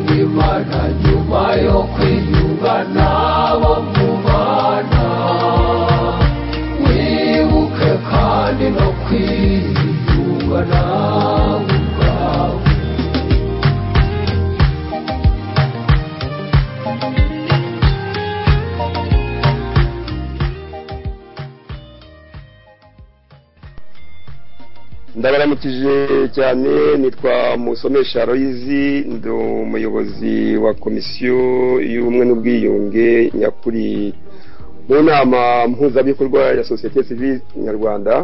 imana nyuma yo kwiyunga nabo mu bana wibuke kandi no kwiyunga nawe ubwawe ndabaramukije cyane nitwa musomesha royizi ndi umuyobozi wa komisiyo y'ubumwe n'ubwiyunge nyakuri mu nama mpuzabikorwa ya sosiyete sivile nyarwanda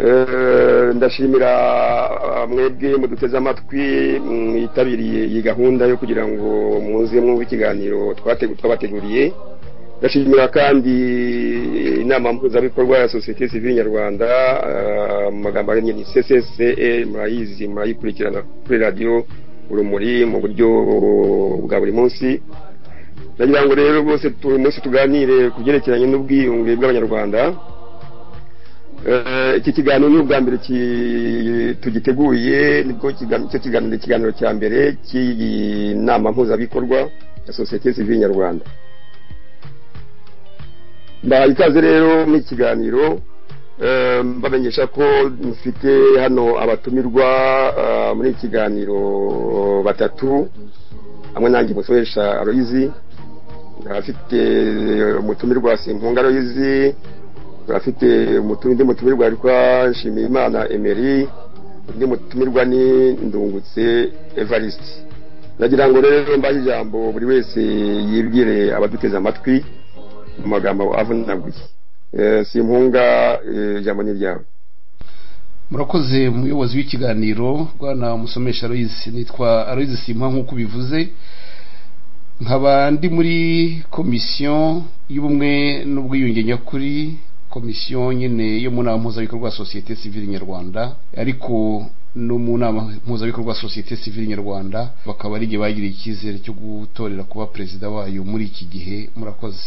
Eh, ndashimira mwebwe muduteze amatwi mwitabiriye iyi gahunda yo kugira ngo muze mwumve ikiganiro twategu- twabateguriye ndashimira kandi inama mpuzabikorwa ya sosiyete sivile nyarwanda eh, mu magambo ahinnye ni ccce murayizi murayikurikirana kuri radiyo urumuri mu buryo bwa buri munsi ndagira ngo rero rwose uyu munsi tuganire ku byerekeranye n'ubwiyunge bw'abanyarwanda Eh, iki kiganiro ni ubwa mbere ki- tugiteguye nibwo kiga- cyo kiganiro ikiganiro cya mbere cy'iyi nama mpuzabikorwa ya sosiyete sivile nyarwanda ndahaye ikaze rero muri iki kiganiro eh, mbamenyesha ko mfite hano abatumirwa eh, muri iki kiganiro batatu hamwe nanjye musoresha aroyizi afite umutumirwa simpunga aroyizi afite umutu- undi mutumirwa witwa nshimiyimana emeri undi mutumirwa ni ndungutse evariste ndagira ngo rero mbahe ijambo buri wese yibwire abaduteze amatwi mu magambo avunaguye Eh, simpunga eh, ijambo ni ryawe murakoze umuyobozi w'ikiganiro rwana musomesha aloyizi nitwa aloyizi simba nk'uko ubivuze nkaba ndi muri komisiyo y'ubumwe n'ubwiyunge nyakuri komisiyo nyine yo mu nama mpuzabikorwa ya sosiyete sivile nyarwanda ariko no mu nama mpuzabikorwa ya sosiyete sivile nyarwanda bakaba ari igihe bagiriye icyizere cyo gutorera kuba perezida wayo muri iki gihe murakoze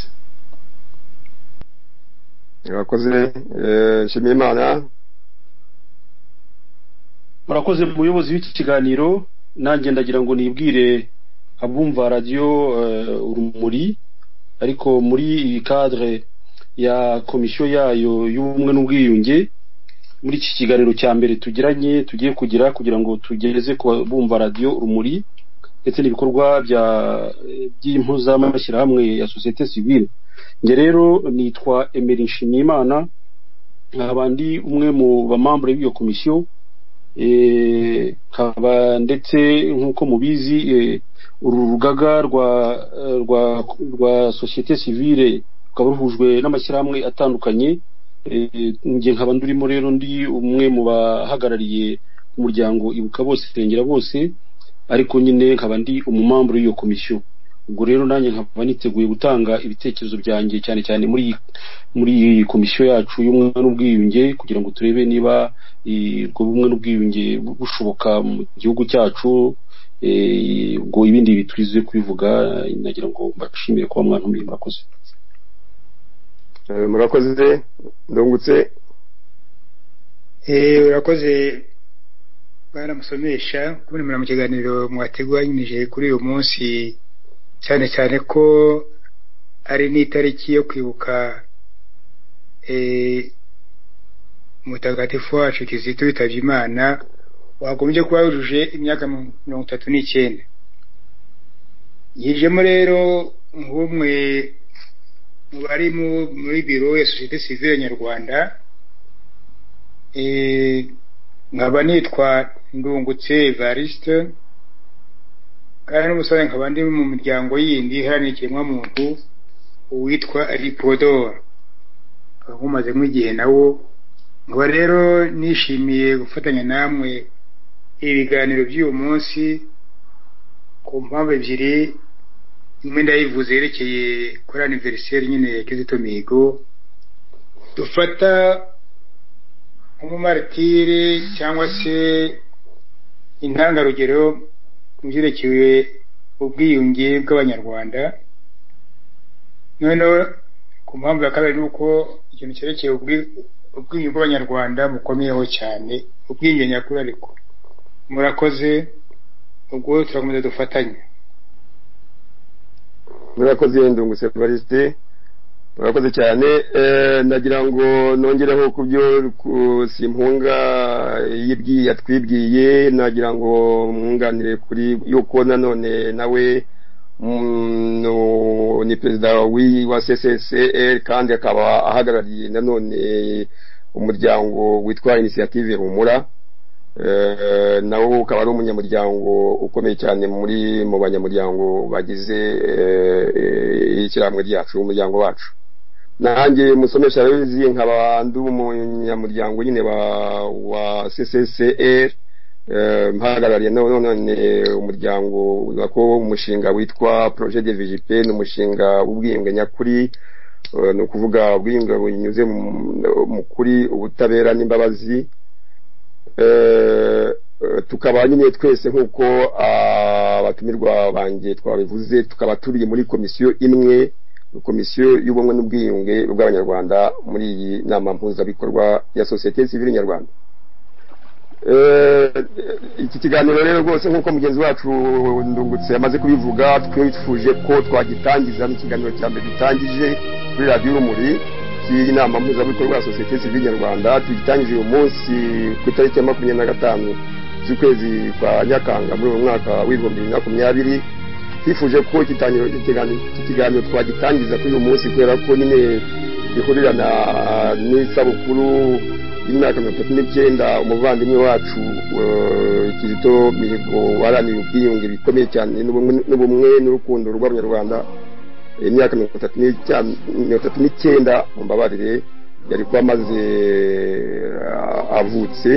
urakoze eh, nshimiyimana murakoze muyobozi w'iki kiganiro nanjye ndagira ngo nibwire abumva radiyo eh, urumuri ariko muri iyi cadre ya komisiyo yayo y'ubumwe n'ubwiyunge muri iki kiganiro cya mbere tugiranye tugiye kugira kugira ngo tugeze ku bumva radiyo urumuri ndetse n'ibikorwa bya by'impuzamashyirahamwe ya sosiyete sivile njye rero nitwa emeri nshimiyimana nkaba ndi umwe mu bamambure b'iyo komisiyo Eh, nkaba ndetse nk'uko mubizi eh, uru rugaga rwa eh, rwa rwa sosiyete sivile rukaba ruhujwe n'amashyirahamwe atandukanye Eh, njye nkaba ndurimo rero ndi umwe mu bahagarariye umuryango ibuka bose irengera bose ariko nyine nkaba ndi umumambure w'iyo komisiyo ubwo rero nanjye nkaba niteguye gutanga ibitekerezo byanjye cyane cyane muri iyi- muri iyi komisiyo yacu y'ubumwe n'ubwiyunge kugira ngo turebe niba eh, ubwo bumwe n'ubwiyunge bu- bushoboka mu gihugu cyacu eh, ubwo ibindi bitwize kubivuga eh, nagira ngo mbashimire kuba mwantumiye murakoze eh, murakoze ndungutse Eh, urakoze baramusomesha kubona mu kiganiro mwateguranyije kuri uyu munsi cyane cyane ko ari n'itariki yo kwibuka eh, umutagatifu wacu kizito witabye imana wagombye kuba yujuje imyaka mirongo itatu n'icyenda yijemo rero nk'umwe mu bari mu- muri biro ya sosiyete sivile nyarwanda Eh, nkaba nitwa ndungutse evariste kandi n'ubusanzwe nkaba ndi mu miryango yindi iharanira ikiremwamuntu uwitwa aripodoro nkaba nkomaze nk'igihe nawo nkaba rero nishimiye gufatanya namwe ibiganiro by'uyu munsi ku mpamvu ebyiri imwe ndayivuze yerekeye kuri aniveriseri nyine ya kizito mihigo dufata nk'umumaritiri cyangwa se intangarugero mu byerekeye ubwiyunge bw'abanyarwanda noneho ku mpamvu ya kabiri ni uko ikintu cyerekeye ubwi- ubwiyunge bw'abanyarwanda mukomeyeho cyane ubwiyunge nyakuri ariko murakoze ubwo turakomeza dufatanye murakoze ndungutse barisite murakoze cyane eh, nagira ngo nongereho ku byo ku- simpunga yibwiye yatwibwiye nagira ngo mwunganire kuri yuko nanone nawe mm, no- ni perezida w'iyi wa ccr kandi akaba ahagarariye nanone umuryango witwa inisiyative humura Eh, nawo ukaba ari umunyamuryango ukomeye cyane muri mu banyamuryango bagize eh, eh, ishyirahamwe ryacu umuryango wacu nanjye musomesha arabizi nkaba ndi umunyamuryango nyine wa wa ccr eh, mpagarariye na- none umuryango wa ko umushinga witwa projet de vgp ni umushinga w'ubwiyunge nyakuri eh, ni ukuvuga ubwiyunge bunyuze mu- mu kuri ubutabera n'imbabazi eh, eh, tukaba nyine twese nk'uko abatumirwa banjye twabivuze tukaba turi muri komisiyo imwe komisiyo y'ubumwe n'ubwiyunge bw'abanyarwanda muri iyi nama mpuzabikorwa ya sosiyete sivile nyarwanda Eh, iki kiganiro rero rwose nk'uko mugenzi wacu ndungutse yamaze kubivuga twifuje ko twagitangiza n'ikiganiro cya mbere dutangije kuri radiyo urumuri cy'iyi nama mpuzabikorwa ya sosiyete sivile nyarwanda tugitangije uyu munsi ku itariki ya makumyabiri na gatanu z'ukwezi kwa nyakanga muri uyu mwaka w'ibihumbi bibiri na makumyabiri twifuje ko ikiganiro iki kiganiro twagitangiza kuri uyu munsi kubera ko nyine gihurirana n'isabukuru y'imyaka mirongo itatu n'icyenda umuvandimwe wacu eh, kizito mihigo waraniye ubwiyunge bikomeye cyane n'ubumwe- n'ubumwe n'urukundo rw'abanyarwanda imyaka mirongo itatu n'icyenda mirongo itatu n'icyenda mumbabarire yari kuba amaze eh, avutse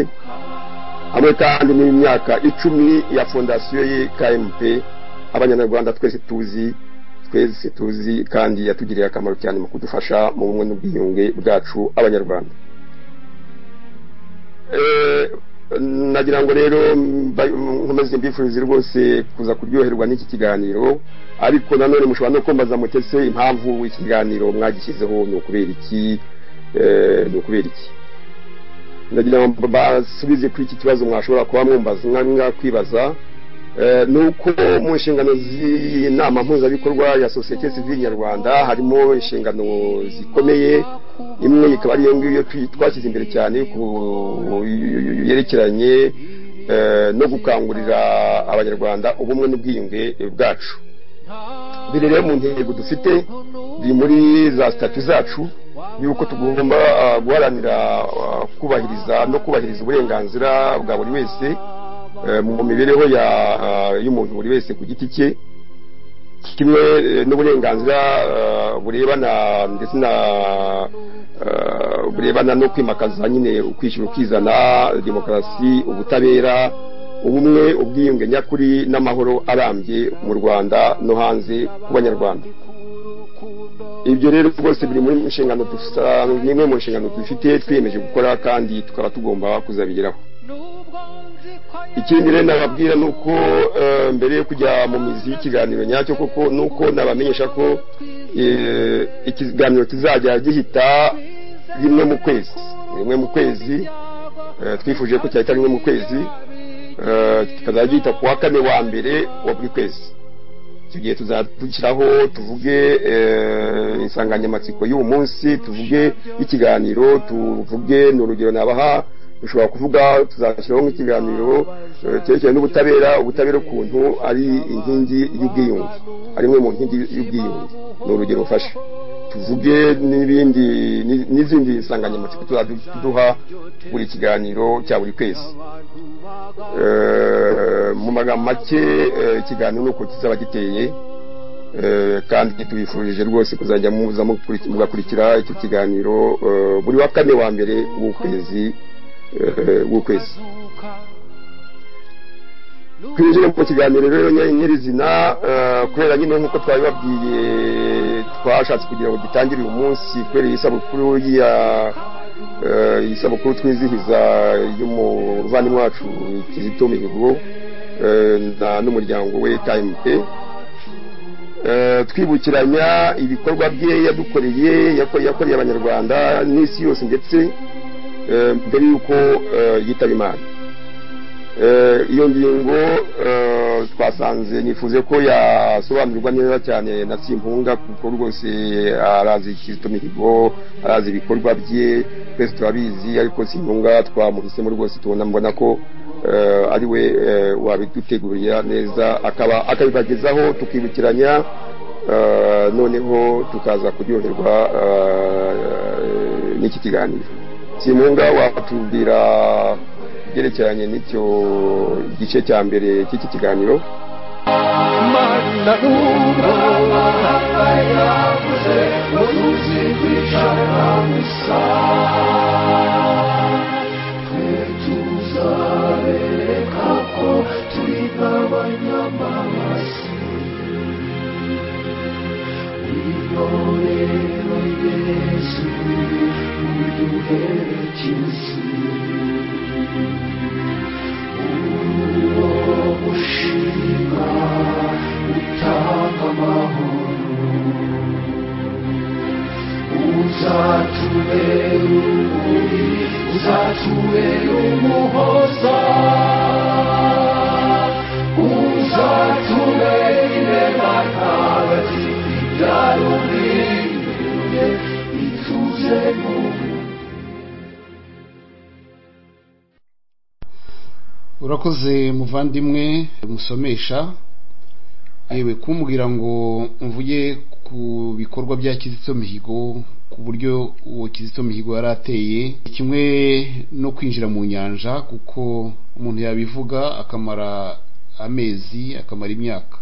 hamwe kandi n'imyaka icumi ya fondasiyo ye kmp abanyarwanda twese tuzi twese tuzi kandi yatugiriye akamaro cyane mu kudufasha mu bumwe n'ubwiyunge bwacu abanyarwanda Eh, nagira ngo rero mba- nkomeze mbifurize rwose kuza kuryoherwa n'iki kiganiro ariko nanone mushobora no kumbaza mutese impamvu iki kiganiro mwagishyizeho ni ukubera iki eh, ni ukubera iki nagira ngo basubize kuri iki kibazo mwashobora kuba mwumbaza mwa- mwakwibaza Eh, ni uko mu nshingano z'iyi nama mpuzabikorwa ya sosiyete sivile nyarwanda harimo inshingano zikomeye imwe ikaba ariyo ngiyo twi- twashyize imbere cyane ku- yerekeranye eh, no gukangurira abanyarwanda ubumwe n'ubwiyunge bwacu biri rero mu ntego dufite biri muri za sitati zacu yuko tugomba ah, guharanira ah, kubahiriza no kubahiriza uburenganzira bwa buri wese eh, mu mibereho ya- ah, y'umuntu buri wese ku giti cye kimwe eh, n'uburenganzira eh, burebana ndetse na eh, burebana no kwimakaza nyine ukwishyira ukizana demokarasi ubutabera ubumwe ubwiyunge nyakuri n'amahoro arambye mu rwanda no hanze ku banyarwanda ibyo rero rwose biri muri inshingano dusa ni imwe mu nshingano dufite twiyemeje gukora kandi tukaba tugomba kuzabigeraho ikindi rero nababwira ni uko eh, mbere yo kujya mu mizi y'ikiganiro nyacyo koko ni uko nabamenyesha ko eh, ikiganiro kizajya gihita rimwe mu kwezi rimwe mu kwezi eh, twifuje ko cyahita rimwe mu kwezi eh, kikazajya gihita ku wa kane wa mbere wa buri kwezi icyo gihe tuzadushyiraho tuvuge eh, insanganyamatsiko y'uwo munsi tuvuge ikiganiro tuvuge ni urugero nabaha dushobora kuvuga tuzashyiraho nk'ikiganiro eh, cyerekeranye n'ubutabera ubutabera ukuntu ari inkingi y'ubwiyunge ari imwe mu nkingi y'ubwiyunge ni urugero mfashe tuvuge n'ibindi ni- n'izindi nsanganyamatsiko tuzaduha buri kiganiro cya buri kwezi Eh, mu magambo make eh, ikiganiro ni uko kizaba giteye Eh, kandi tubifurije rwose kuzajya muza mukuri- mugakurikira icyo kiganiro eh, buri wa kane wa mbere w'ukwezi eh, w'ukwezi twinjire mu kiganiro rero nyiri- nyirizina eh, kubera nyine nk'uko twabibabwiye twashatse kugira ngo gitangire uyu munsi kubera iyi sabukuru ya eh, iyi sabukuru twizihiza y'umuvandimwe wacu kizito mihigo eh, na- n'umuryango we kmp Eh, twibukiranya ibikorwa bye yadukoreye yako- yakoreye abanyarwanda n'isi yose ndetse eh, mbere y'uko eh, yitaba imana Eh, iyo ngingo eh, twasanze nifuze ko yasobanurwa neza cyane na simpunga kuko rwose arazi kizito mihigo arazi ibikorwa bye twese turabizi ariko simpunga twamuhisemo rwose tubona mbona ko eh, ari we eh, wabidutegurira neza akaba akabibagezaho tukibukiranya eh, noneho tukaza kuryoherwa eh, n'iki kiganiro simpunga watubwira byerekeranye n'icyo gice cya mbere cy'iki kiganiro mana n'ubu aba yavuze ngo tuzigwishana gusa twe tuzareka ko turi nk'abanyamabasi wikorero yesu uduherekeze uwo mushinga utanga amahoro uzatubere urumuri uzatubere umuhoza uzatubere irema ntagati ryarumiriye ituze mu urakoze muvandimwe musomesha yewe kumbwira ngo mvuge ku bikorwa bya kizito mihigo ku buryo uwo kizito mihigo yari ateye kimwe no kwinjira mu nyanja kuko umuntu yabivuga akamara amezi akamara imyaka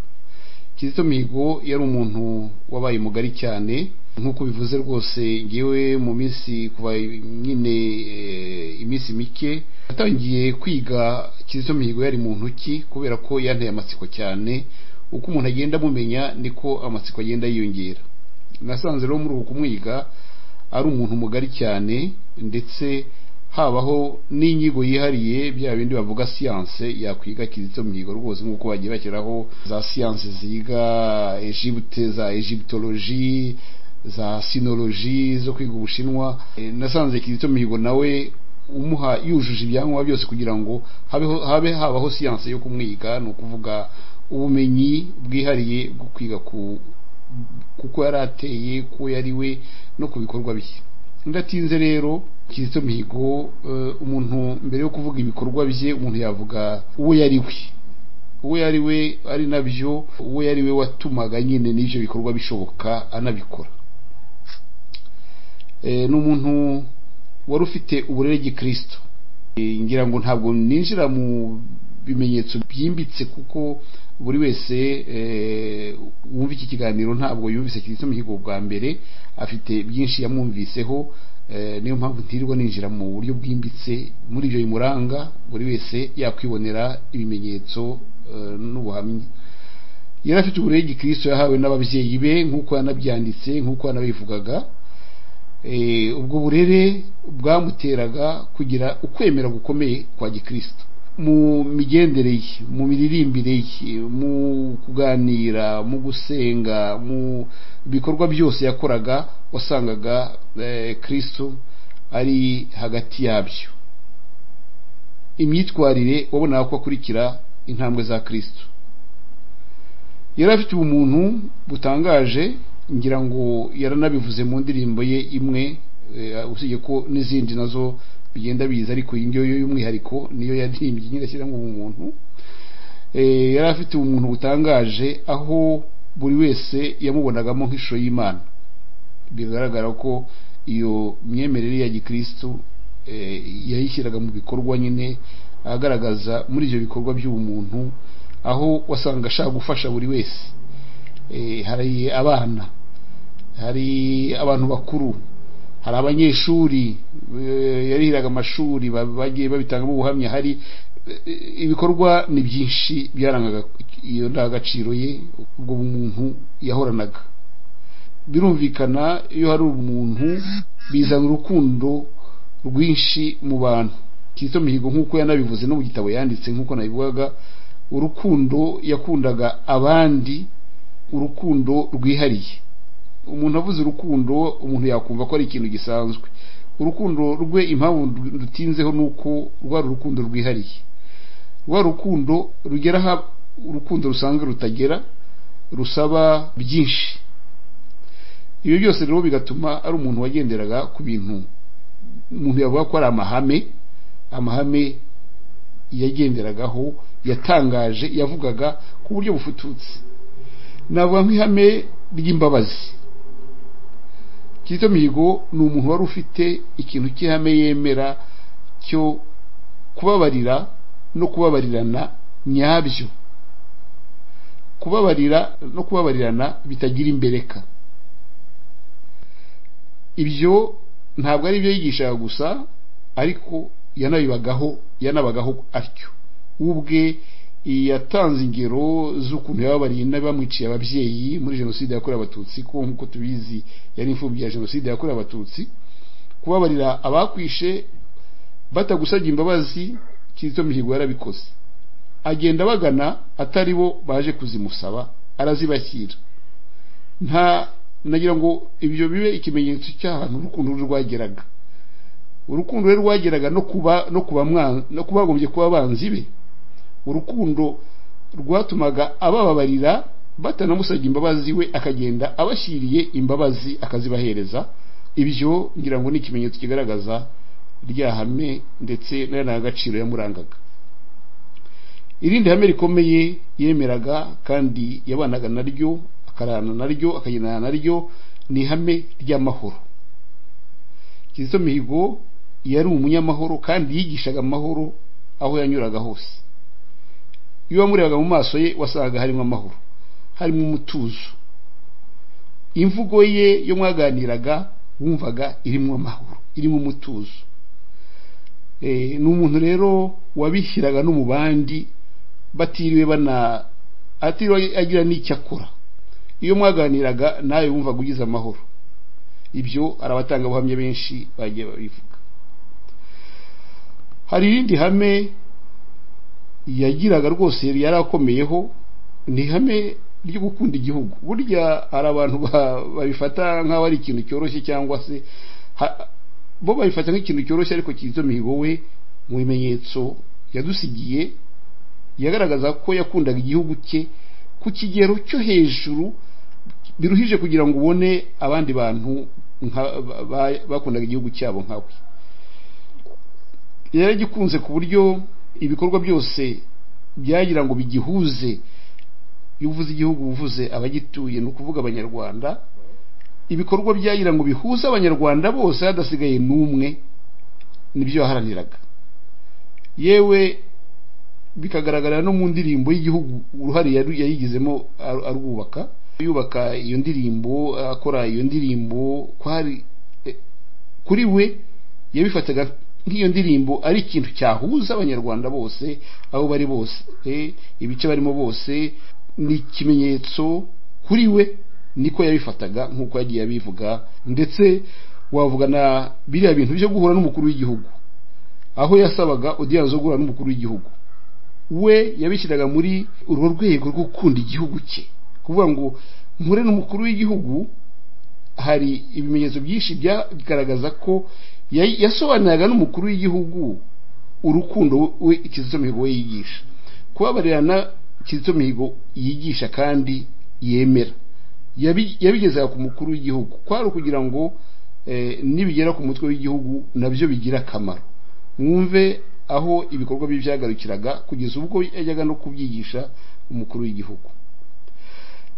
kizito mihigo yari umuntu wabaye mugari cyane nk'uko bivuze rwose ngewe mu minsi kuva nyine eh, iminsi mike natangiye kwiga kizito mihigo yari mu ntoki kubera ko yanteye amatsiko cyane uko umuntu agenda amumenya niko amatsiko agenda yiyongera nasanze rero muri uku kumwiga ari umuntu mugari cyane ndetse habaho n'inyigo yihariye bya bindi bavuga siyanse yakwiga kizito mihigo rwose nk'uko bagiye bashyiraho za siyanse ziga egipte za egiptoloji za sinoloji zo kwiga ubushinwa Eh, nasanze kizito mihigo nawe umuha yujuje ibyangombwa byose kugira ngo habeho habe habaho siyanse yo kumwiga ni ukuvuga ubumenyi bwihariye bwo kwiga ku kuko yari ateye kuwo yari we no ku bikorwa bye ndatinze rero kizito mihigo eh, umuntu mbere yo kuvuga ibikorwa bye umuntu yavuga uwo yari we uwo yari we ari nabyo uwo yari we watumaga nyine n'ibyo bikorwa bishoboka anabikora Eh, ni umuntu wari ufite uburere gikristo Eh, ngira ngo ntabwo ninjira mu bimenyetso byimbitse kuko buri wese eh, wumva iki kiganiro ntabwo yumvise kirisito mihigo bwa mbere afite byinshi yamwumviseho eh, niyo mpamvu ntirirwa ninjira mu buryo bwimbitse muri ibyo bimuranga buri wese yakwibonera ibimenyetso eh, n'ubuhamya yari afite uburere gikristo yahawe n'ababyeyi be nk'uko yanabyanditse nk'uko yanabivugaga Eh, ubwo burere bwamuteraga kugira ukwemera gukomeye kwa gikristo mu migendere ye mu miririmbire ye mu kuganira mu gusenga mu bikorwa byose yakoraga wasangaga eh, kristo ari hagati yabyo imyitwarire wabonaga ko akurikira intambwe za kristo yari afite ubumuntu butangaje ngira ngo yaranabivuze mu ndirimbo ye imwe eh, usibye ko n'izindi nazo bigenda biza ariko iyi ngiyo yo y'umwihariko niyo yaririmbye nyine ashyiramo ubumuntu Eh, yari afite umuntu butangaje aho buri wese yamubonagamo nk'ishusho y'imana bigaragara ko iyo myemerere ya gikristu eh, yayishyiraga mu bikorwa nyine agaragaza muri ibyo bikorwa by'ubumuntu aho wasanga ashaka gufasha buri wese Eh, hari abana hari abantu bakuru hari abanyeshuri eh, yarihiraga amashuri ba- bagiye babitangamo ubuhamya hari eh, ibikorwa ni byinshi byarangaga iyo ndangagaciro ye ubwo bumuntu yahoranaga birumvikana iyo hari umuntu bizana urukundo rwinshi mu bantu kizito mihigo nk'uko yanabivuze no mu gitabo yanditse nk'uko nabivugaga urukundo yakundaga abandi urukundo rwihariye umuntu avuze urukundo umuntu yakumva ko ari ikintu gisanzwe urukundo rwe impamvu ndu- ndutinzeho ni uko rwari urukundo rwihariye rwa rukundo rugera aha urukundo rusanzwe rutagera rusaba byinshi ibyo byose rero bigatuma ari umuntu wagenderaga ku bintu umuntu yavuga ko ari amahame amahame yagenderagaho yatangaje yavugaga ku buryo bufututse navuga nk'ihame ry'imbabazi Kizito Mihigo ni umuntu wari ufite ikintu cy'ihame yemera cyo kubabarira no kubabarirana nyabyo kubabarira no kubabarirana bitagira imbereka ibyo ntabwo ari ibyo yigishaga gusa ariko yanabibagaho yanabagaho atyo ubwe yatanze ingero z'ukuntu yababariye n'abamwiciye ababyeyi muri jenoside yakorewe abatutsi ko nk'uko tubizi yari imfubyi ya jenoside yakorewe abatutsi kubabarira abakwishe batagusabye imbabazi kizito mihigo yarabikoze agenda bagana atari bo baje kuzimusaba arazibashyira nta nagira ngo ibyo bibe ikimenyetso cy'ahantu urukundo rwageraga urukundo rwe rwageraga no kuba no kuba no kubagombye kuba abanzi be urukundo rwatumaga abababarira batanamusabye imbabazi we akagenda abashyiriye imbabazi akazibahereza ibyo ngira ngo ni ikimenyetso kigaragaza rya hame ndetse n'agaciro yamurangaga irindi hame rikomeye yemeraga kandi yabanaga naryo akarana naryo akagendana naryo ni ihame ry'amahoro kizito mihigo yari umunyamahoro kandi yigishaga amahoro aho yanyuraga hose iyo wamurebaga mu maso ye wasangaga harimo amahoro harimo umutuzo imvugo ye yo mwaganiraga wumvaga irimo amahoro irimo umutuzo ni umuntu rero wabishyiraga no mu bandi batiriwe bana atiriwe agira n'icyo akora iyo mwaganiraga nawe wumvaga ugize amahoro ibyo hari abatangabuhamya benshi bagiye babivuga hari irindi hame yagiraga rwose yari akomeyeho ni ihame ryo gukunda igihugu burya hari abantu babifata nk'aho ari ikintu cyoroshye cyangwa se bo babifata nk'ikintu cyoroshye ariko kizito mihigo we mu bimenyetso yadusigiye yagaragaza ko yakundaga igihugu cye ku kigero cyo hejuru biruhije kugira ngo ubone abandi bantu bakundaga igihugu cyabo nkawe yari agikunze ku buryo ibikorwa byose byagira ngo bigihuze iyo uvuze igihugu uvuze abagituye ni ukuvuga abanyarwanda ibikorwa byagira ngo bihuze abanyarwanda bose hadasigaye n'umwe nibyo yaharaniraga yewe bikagaragara no mu ndirimbo y'igihugu uruhare yayigizemo arwubaka yubaka iyo ndirimbo akora iyo ndirimbo kuri we yabifataga nk'iyo ndirimbo ari ikintu cyahuza abanyarwanda bose aho bari bose ibice barimo bose ni ikimenyetso kuri we niko yabifataga nk'uko yagiye abivuga ndetse wavugana biriya bintu byo guhura n'umukuru w'igihugu aho yasabaga odiyanze zo guhura n'umukuru w'igihugu we yabishyiraga muri urwo rwego rwo gukunda igihugu cye kuvuga ngo nkure n'umukuru w'igihugu hari ibimenyetso byinshi byagaragaza ko yasobanuraga n'umukuru w'igihugu urukundo we kizito mihigo we yigisha kubabarirana kizito mihigo yigisha kandi yemera yabigezaga ku mukuru w'igihugu kwari ukugira ngo nibigera ku mutwe w'igihugu nabyo bigira akamaro mwumve aho ibikorwa bye byagarukiraga kugeza ubwo yajyaga no kubyigisha umukuru w'igihugu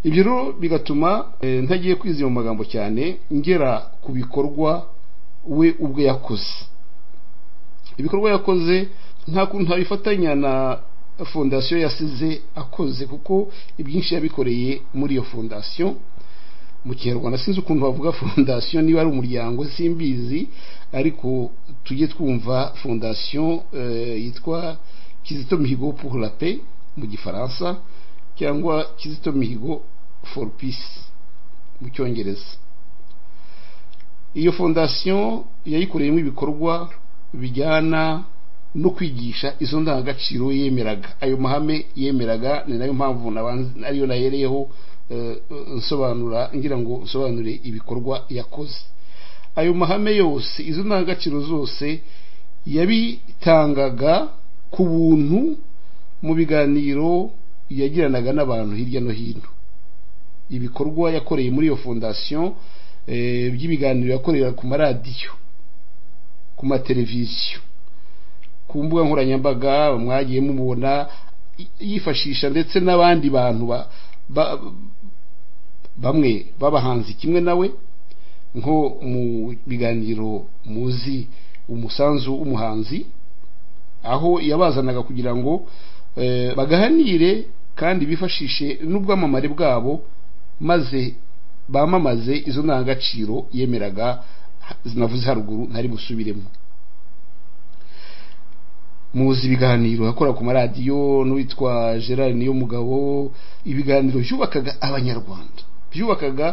ibyo rero bigatuma ntagiye kwiziba mu magambo cyane ngera ku bikorwa we ubwe yakoze ibikorwa yakoze nta kuntu abifatanya na fondasiyo yasize akoze kuko ibyinshi yabikoreye muri iyo fondasiyo mu kinyarwanda sinzi ukuntu bavuga fondasiyo niba ari umuryango simbizi ariko tujye twumva fondasiyo yitwa kizito mihigo pour la paix mu gifaransa cyangwa kizito mihigo for peace mu cyongereza iyo fondasiyo yayikoreyemo ibikorwa bijyana no kwigisha izo ndangagaciro yemeraga ayo mahame yemeraga ni nayo mpamvu ariyo nahereyeho nsobanura ngira ngo nsobanure ibikorwa yakoze ayo mahame yose izo ndangagaciro zose yabitangaga ku buntu mu biganiro yagiranaga n'abantu hirya no hino ibikorwa yakoreye muri iyo fondasiyo by'ibiganiro yakorera ku maradiyo ku mateleviziyo ku mbuga nkoranyambaga mwagiye mubona yifashisha ndetse n'abandi bantu bamwe b'abahanzi kimwe nawe nko mu biganiro muzi umusanzu w'umuhanzi aho yabazanaga kugira ngo bagahanire kandi bifashishe n'ubwamamare bwabo maze bamamaze izo ndangagaciro yemeraga navuze haruguru ntari busubiremo muzi ibiganiro yakora ku maradiyo n'uwitwa gerard niyo mugabo ibiganiro byubakaga abanyarwanda byubakaga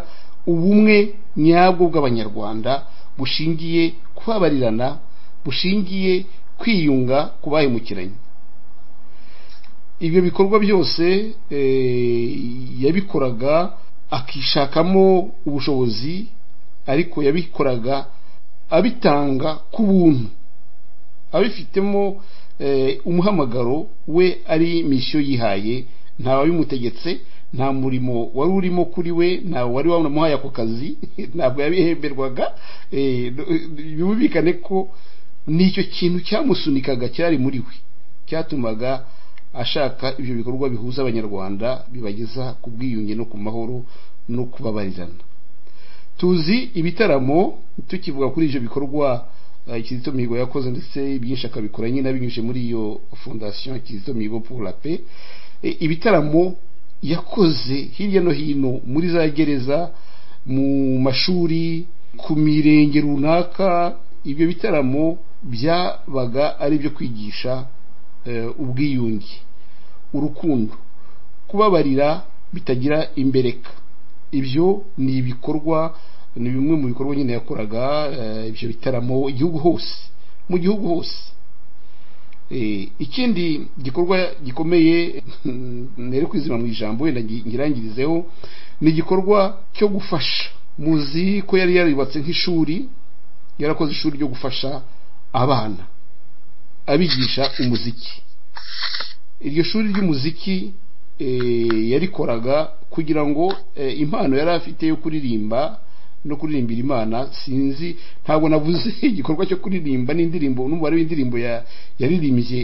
ubumwe nyabwo bw'abanyarwanda bushingiye kubabarirana bushingiye kwiyunga ku bahemukiranye ibyo bikorwa byose yabikoraga akishakamo ubushobozi ariko yabikoraga abitanga ku buntu abifitemo umuhamagaro we ari misiyo yihaye ntawe wabimutegetse nta murimo wari urimo kuri we ntawe wari wamuhaye ako kazi ntabwo yabihemberwaga bumvikane ko nicyo kintu cyamusunikaga cyari muri we cyatumaga ashaka ibyo bikorwa bihuza abanyarwanda bibageza ku bwiyunge no ku mahoro no kubabarirana tuzi ibitaramo tukivuga kuri ibyo bikorwa Kizito Mihigo yakoze ndetse byinshi akabikora nyine abinyujije muri iyo fondasiyo Kizito Mihigo pour la paix ibitaramo yakoze hirya no hino muri za gereza mu mashuri ku mirenge runaka ibyo bitaramo byabaga ari ibyo kwigisha ubwiyunge urukundo kubabarira bitagira imbereka ibyo ni ibikorwa ni bimwe mu bikorwa nyine yakoraga ibyo bitaramo igihugu hose mu gihugu hose ikindi gikorwa gikomeye nere kwizima mu ijambo wenda ngirangirizeho ni igikorwa cyo gufasha muzi ko yari yarubatse nk'ishuri yarakoze ishuri ryo gufasha abana abigisha umuziki iryo shuri ry'umuziki yarikoraga kugira ngo impano yari afite yo kuririmba no kuririmbira imana sinzi ntabwo navuze igikorwa cyo kuririmba n'indirimbo n'umubare w'indirimbo yaririmbye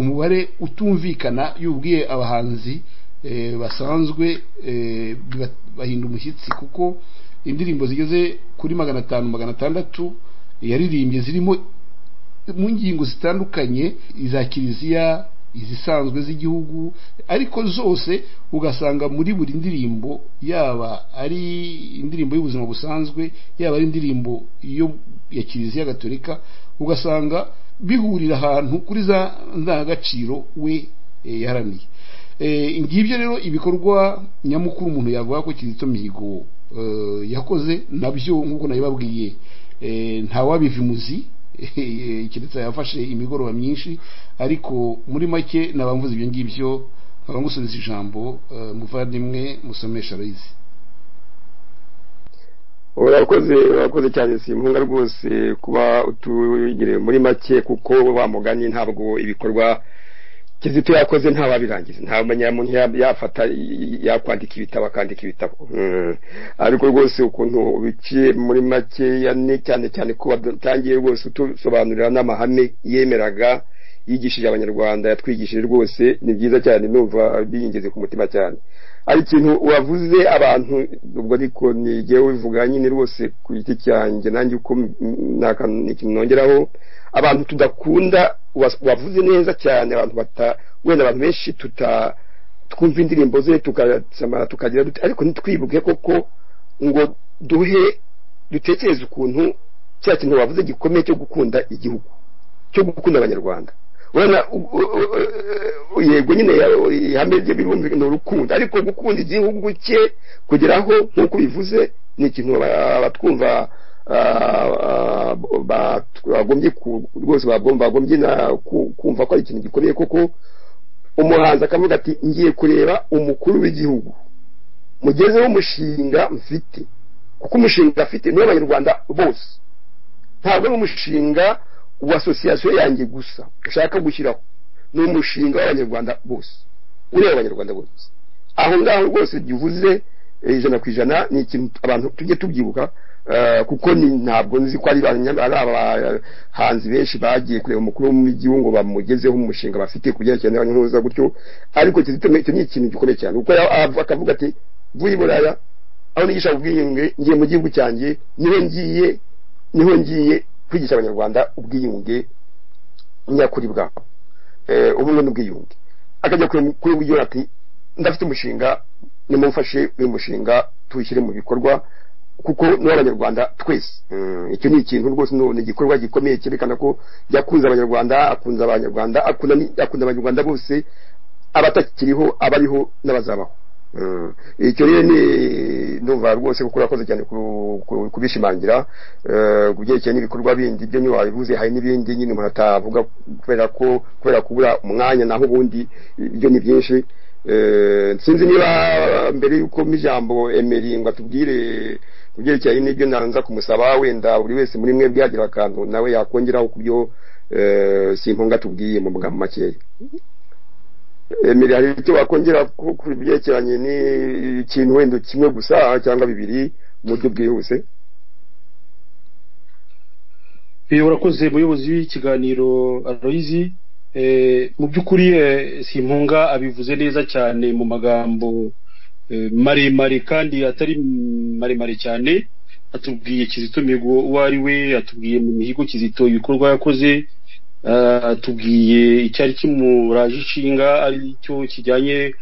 umubare utumvikana yubwiye abahanzi basanzwe bahinda umushyitsi kuko indirimbo zigeze kuri magana atanu magana atandatu yaririmbye zirimo mu ngingo zitandukanye iza kiliziya izisanzwe z'igihugu ariko zose ugasanga muri buri ndirimbo yaba ari indirimbo y'ubuzima busanzwe yaba ari indirimbo ya kiliziya gatolika ugasanga bihurira ahantu kuri za ndangagaciro we yaraniye ngibyo rero ibikorwa nyamukuru umuntu yavuga ko kizito mihigo yakoze nabyo nk'uko nabibabwiye ntawabiva imuzi keretse yafashe imigoroba myinshi ariko muri make nabamvuze ibyo ngibyo nkaba ngusubiza ijambo muvandimwe musomesha arayizi urakoze urakoze cyane si impunga rwose kuba utugire muri make kuko wamuganye ntabwo ibikorwa kizito yakoze ntawabirangiza nta munyamuntu yafata yakwandika ibitabo akandika ibitabo ariko rwose ukuntu ubiciye muri make cyane cyane ko watangiye rwose utusobanurira n'amahame yemeraga yigishije abanyarwanda yatwigishije rwose ni byiza cyane numva biyingize ku mutima cyane hari ikintu wavuze abantu ubwo ariko ntigewe ubivuga nyine rwose ku giti cyanjye nanjye uko ikintu nongeraho abantu tudakunda wavuze neza cyane abantu bata wenda abantu benshi tuta twumva indirimbo ze tukasama tukagira dute ariko ntitwibuke koko ngo duhe dutekereze ukuntu cya kintu wavuze gikomeye cyo gukunda igihugu cyo gukunda abanyarwanda urabona yego nyine ihame rye birumve ni urukundo ariko gukunda igihugu cye kugeraho nk'uko bivuze ni ikintu abatwumva bagombye rwose bagombye kumva ko ari ikintu gikomeye kuko umuhanzi akavuga ati ngiye kureba umukuru w'igihugu mugezeho umushinga mfite kuko umushinga afite niwe abanyarwanda bose ntabwo ari umushinga wa asosiyasiyo yanjye gusa ushaka gushyiraho ni umushinga w'abanyarwanda bose ureba abanyarwanda bose aho ngaho rwose gihuze ijana ku ijana ni ikintu abantu tujye tubyibuka eh, kuko ni ntabwo nzi ko ari abanya- ari abahanzi benshi bagiye kureba umukuru w'igihugu ngo bamugezeho umushinga bafite ku byerekeranye n'abanyamuhuza gutyo ariko Kizito Mihigo icyo ni ikintu gikomeye cyane kuko ya- ava- akavuga ati mvuye i Buraya aho nigisha ubwiyunge ngiye mu gihugu cyanjye niho ngiye niho ngiye kwigisha abanyarwanda ubwiyunge nyakuri bwabo eh, ubumwe n'ubwiyunge akajya kure- kuri ubwiyunge ati ndafite umushinga nimumfashe uyu mushinga tuwushyire mu bikorwa kuko n'abanyarwanda twese Mm, icyo ni ikintu rwose ni ni igikorwa gikomeye cyerekana ko yakunze abanyarwanda akunze abanyarwanda akunda ni- akunda abanyarwanda bose abatakiriho abariho n'abazabaho Mm. icyo rero ni ndumva rwose kuko urakoze cyane ku- ku- kubishimangira eh, ku byerekeye n'ibikorwa bindi byo niyo wabivuze hari n'ibindi nyine umuntu atavuga kubera ko kubera kubura umwanya naho ubundi ibyo ni byinshi Eh, sinzi niba mbere y'uko mijambo emeri ngo atubwire ku byerekeye n'ibyo nanza kumusaba wenda buri wese muri mwe byagira akantu nawe yakongeraho ku byo eh, simpunga tubwiye mu magambo makeya emeri hari icyo wakongera ku ku byerekeranye n'ikintu wenda kimwe gusa cyangwa bibiri mu buryo bwihuse Eh, urakoze muyobozi w'ikiganiro aloyizi mu by'ukuri eh, simpunga abivuze neza cyane mu magambo eh, maremare kandi atari maremare cyane atubwiye kizito mihigo uwo ari we atubwiye mu mihigo kizito ibikorwa yakoze ah, atubwiye icyari kimuraje ishinga ari cyo kijyanye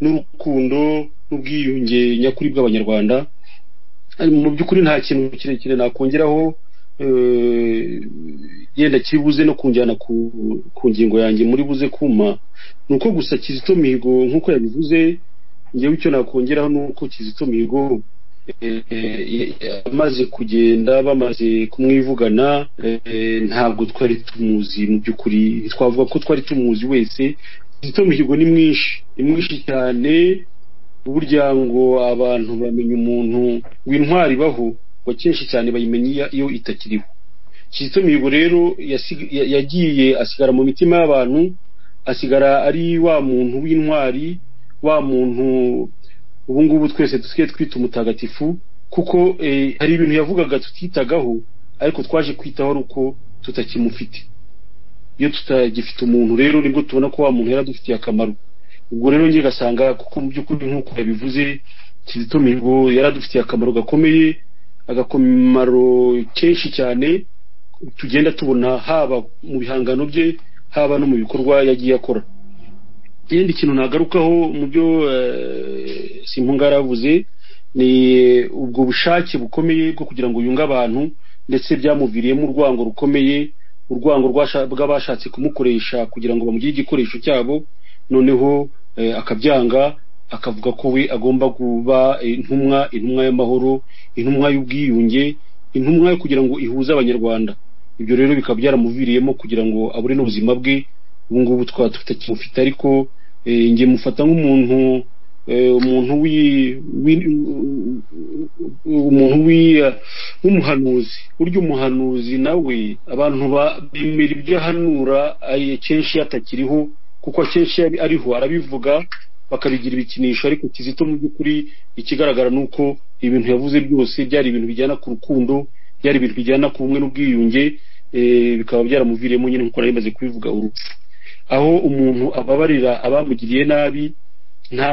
n'urukundo n'ubwiyunge nyakuri bw'abanyarwanda Eh, mu by'ukuri nta kintu kirekire nakongeraho eh, yenda kiribuze no kunjyana ku, ku ngingo yanjye muri buze kuma ni uko gusa kizito mihigo nk'uko yabivuze ngewe icyo nakongeraho ni uko kizito mihigo eh, eh, amaze kugenda bamaze kumwivugana eh, ntabwo twari tumuzi mu by'ukuri twavuga ko twari tumuzi wese kizito mihigo ni mwinshi ni mwinshi cyane burya ngo abantu bamenya umuntu w'intwari baho ngo kenshi cyane bayimenya iyo- iyo itakiriho kizito mihigo rero yasig- ya- yagiye asigara mu mitima y'abantu asigara ari wa muntu w'intwari wa muntu ubu ngubu twese dusigaye twita umutagatifu kuko eh, hari ibintu yavugaga tutitagaho ariko twaje kwitaho ari uko tutakimufite iyo tutagifite umuntu rero nibwo tubona ko wa muntu yari adufitiye akamaro ubwo rero njye gasanga kuko mu by'ukuri nk'uko yabivuze kizito mihigo yaradufitiye akamaro gakomeye agakamaro kenshi cyane tugenda tubona haba mu bihangano bye haba no mu bikorwa yagiye akora ikindi kintu nagarukaho mu byo eh, simpunga yaravuze ni ubwo bushake bukomeye bwo kugira ngo yunge abantu ndetse byamuviriyemo urwango rukomeye urwango rwasha- rw'abashatse kumukoresha kugira ngo bamugire igikoresho cyabo noneho eh, akabyanga akavuga ko we agomba kuba intumwa intumwa y'amahoro intumwa y'ubwiyunge intumwa yo kugira ngo ihuze abanyarwanda ibyo rero bikaba byaramuviriyemo kugira ngo abure n'ubuzima bwe ubu ngubu twaba tutakimufite ariko eh, njye mufata nk'umuntu eh, umuntu wi- wi- umuntu wi- w'umuhanuzi burya umuhanuzi nawe abantu ba- bemera ibyo ahanura ay- kenshi atakiriho kuko akenshi iyo ari- ariho arabivuga bakabigira ibikinisho ariko kizito mu by'ukuri ikigaragara ni uko ibintu yavuze byose byari ibintu bijyana ku rukundo byari ibintu bijyana ku bumwe n'ubwiyunge eh, bikaba byaramuviriyemo nyine nk'uko nari maze kubivuga urupfu aho umuntu ababarira abamugiriye nabi nta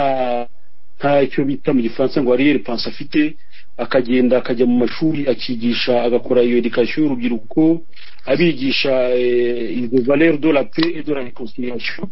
nta icyo bita mu gifaransa ngo ariyeri panse afite akagenda akajya mu mashuri akigisha agakora iyo edikasiyo y'urubyiruko abigisha izo valeur de la paix et de la réconciliation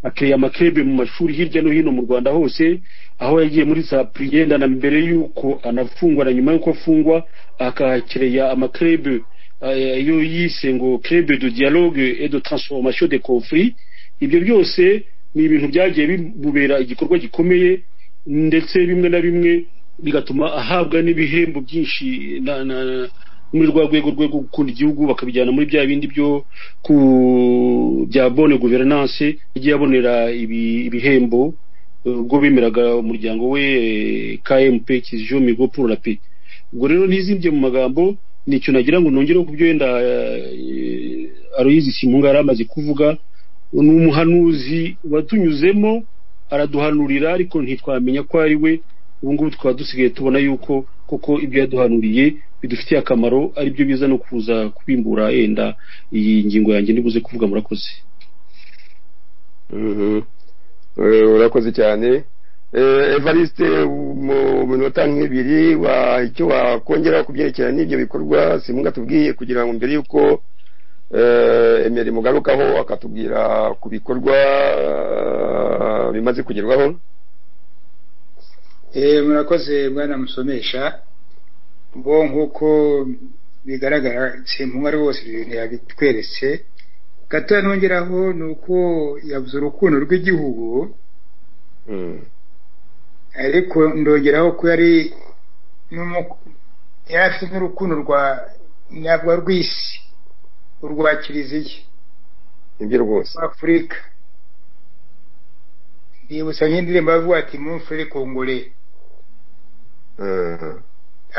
akeye amakebe mu mashuri hirya no hino mu rwanda hose aho yagiye muri za priyenda na mbere y'uko anafungwa na nyuma y'uko afungwa akahakereya amakebe eh, iyo yise ngo crebe de dialogue et de transformation des conflits ibyo byose ni ibintu byagiye bimubera igikorwa gikomeye ndetse bimwe na bimwe bigatuma ahabwa n'ibihembo byinshi na- na- muri rwa rwego rwo gukunda igihugu bakabijyana muri bya bindi byo ku bya bone guverinance yagiye abonera ibi- ibihembo eh, ubwo bemeraga umuryango we eh, KMP Kizjo Migo pour la paix ubwo rero ntizimbye mu magambo ni icyo nagira ngo nongereho ku byo wenda eh, Aloyizi Simunga yari amaze kuvuga ni umuhanuzi watunyuzemo araduhanurira ariko ntitwamenya ko ari we ubu ngubu tukaba dusigaye tubona yuko koko ibyo yaduhanuriye bidufitiye akamaro ari byo biza no kuza kubimbura yenda iyi ngingo yanjye nibuze kuvuga murakoze Mhm. Eh, urakoze cyane Eh, evariste mu minota nk'ibiri wa- icyo wakongera ku byerekeranye n'ibyo bikorwa simunga atubwiye kugira ngo mbere y'uko eh, emeri mugarukaho akatubwira ku bikorwa eh, bimaze kugerwaho Eh, murakoze bwana musomesha bo nk'uko bigaragara simpunga rwose ibyo bintu yabitweretse gatoya nongeraho ni uko yavuze urukundo rw'igihugu Mm. ariko ndongeraho ko yari n'umu- yari afite n'urukundo rwa ntabwo rw'isi urwa kiliziya nibyo rwose afurika bibutsa nk'indirimbo bavuga ati mumfure kongore Mhm.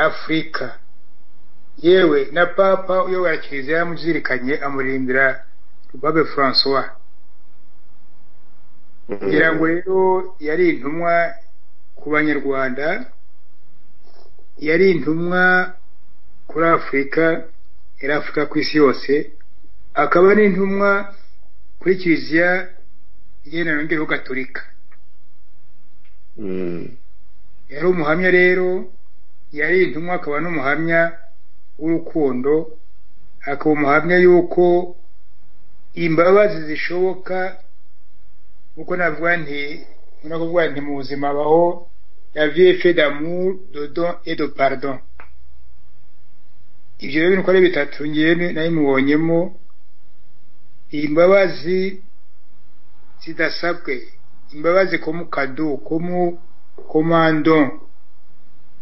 afurika yewe na papa uyobora kiliziya yamuzirikanye amuririmbira rubabe francois Mhm. kugira ngo rero yari intumwa ku banyarwanda yari intumwa kuri afurika yari afurika ku isi yose akaba n'intumwa kuri kiliziya igendana n'ingero gaturika Mm. yari umuhamya rero yari intumwa akaba n'umuhamya w'urukundo akaba umuhamya y'uko imbabazi zishoboka kuko navuga nti no kuvuga nti mu buzima habaho la vie fait d'amour de don et de pardon ibyo rero bintu uko ari bitatu ngewe nabimubonyemo imbabazi zidasabwe imbabazi ko mu kado ko mu komando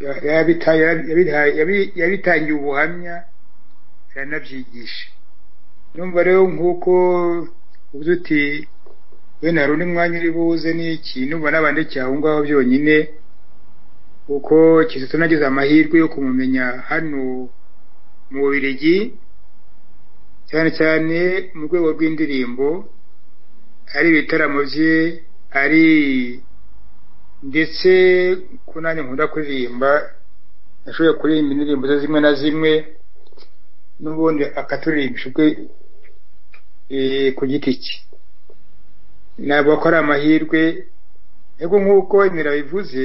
yabita- yabita- yabi- yabitangiye ubuhamya aranabyigisha numva rero nk'uko uvuze uti wenda hari undi mwanya uri buze n'iki numva n'abandiki aho ngaho byonyine kuko kizito nagize amahirwe yo kumumenya hano mu bubirigi cyane cyane mu rwego rw'indirimbo ari ibitaramo bye ari ndetse ko nanjye nkunda kuririmba nashoboye kuririmba indirimbo ze zimwe na zimwe n'ubundi akaturirimba ubwe eh, ku giti cye navuga ko ari amahirwe ariko nk'uko imira bivuze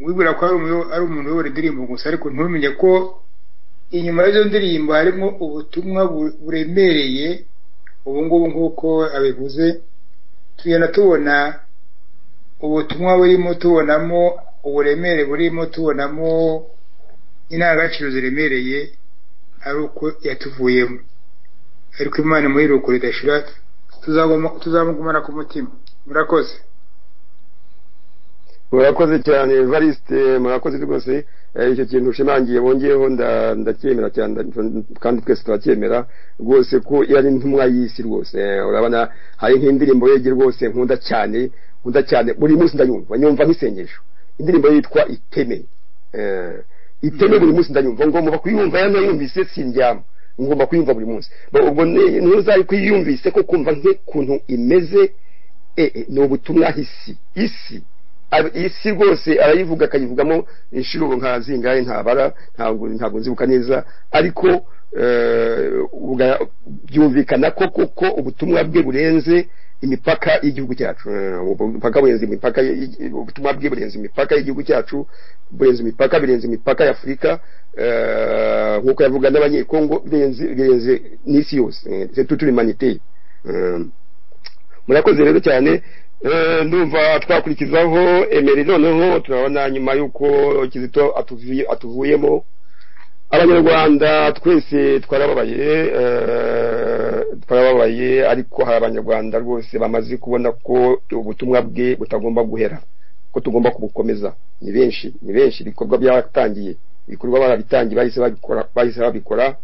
wibwira ko ari umu- ari umuntu uyobora indirimbo gusa ariko ntumenye ko inyuma y'izo ndirimbo harimo ubutumwa bu- buremereye ubu ngubu nk'uko abivuze tugenda tubona ubutumwa burimo tubonamo uburemere burimo tubonamo indangagaciro ziremereye ari uko yatuvuyemo ariko imana muri ruko ridashira tuzaguma- tuzamugumana ku mutima murakoze murakoze cyane variste murakoze rwose Eh, icyo kintu ushimangiye bongeyeho nda- ndacyemera cyane nda- kandi twese turacyemera rwose ko yari intumwa y'isi rwose Eh, urabona hari nk'indirimbo yegi rwose nkunda cyane nkunda cyane buri munsi ndayumva nyumva nk'isengesho indirimbo yitwa iteme Eh, iteme buri munsi ndayumva ngomba kuyumva yanayumvise sindyama ngomba kuyumva buri munsi Bo- ubwo ni- ntuzari kuyumvise ko kumva nk'ukuntu imeze eh, eh, ni ubutumwa isi isi Ab- isi rwose arayivuga akayivugamo inshuro nka zingahe ntabara ntabwo ntabwo nzibuka neza ariko eh, uga- byumvikana ko kuko ubutumwa bwe burenze imipaka y'igihugu cyacu Eh, ubupaka burenze imipaka y- ubutumwa bwe burenze imipaka y'igihugu cyacu burenze imipaka birenze imipaka ya afurika eh, nk'uko yavuga n'abanyekongo birenze birenze n'isi yose Eh, c'est toute l'humanité Eh, murakoze rero cyane Eh, ndumva twakurikizaho emeri noneho turabona nyuma y'uko kizito atuvi- atuvuyemo abanyarwanda twese twarababaye eh, twarababaye ariko hari abanyarwanda rwose bamaze kubona ko ubutumwa bwe butagomba guhera ko tugomba kubukomeza ni benshi ni benshi ibikorwa byatangiye ibikorwa barabitangiye bahise babikora bahise babikora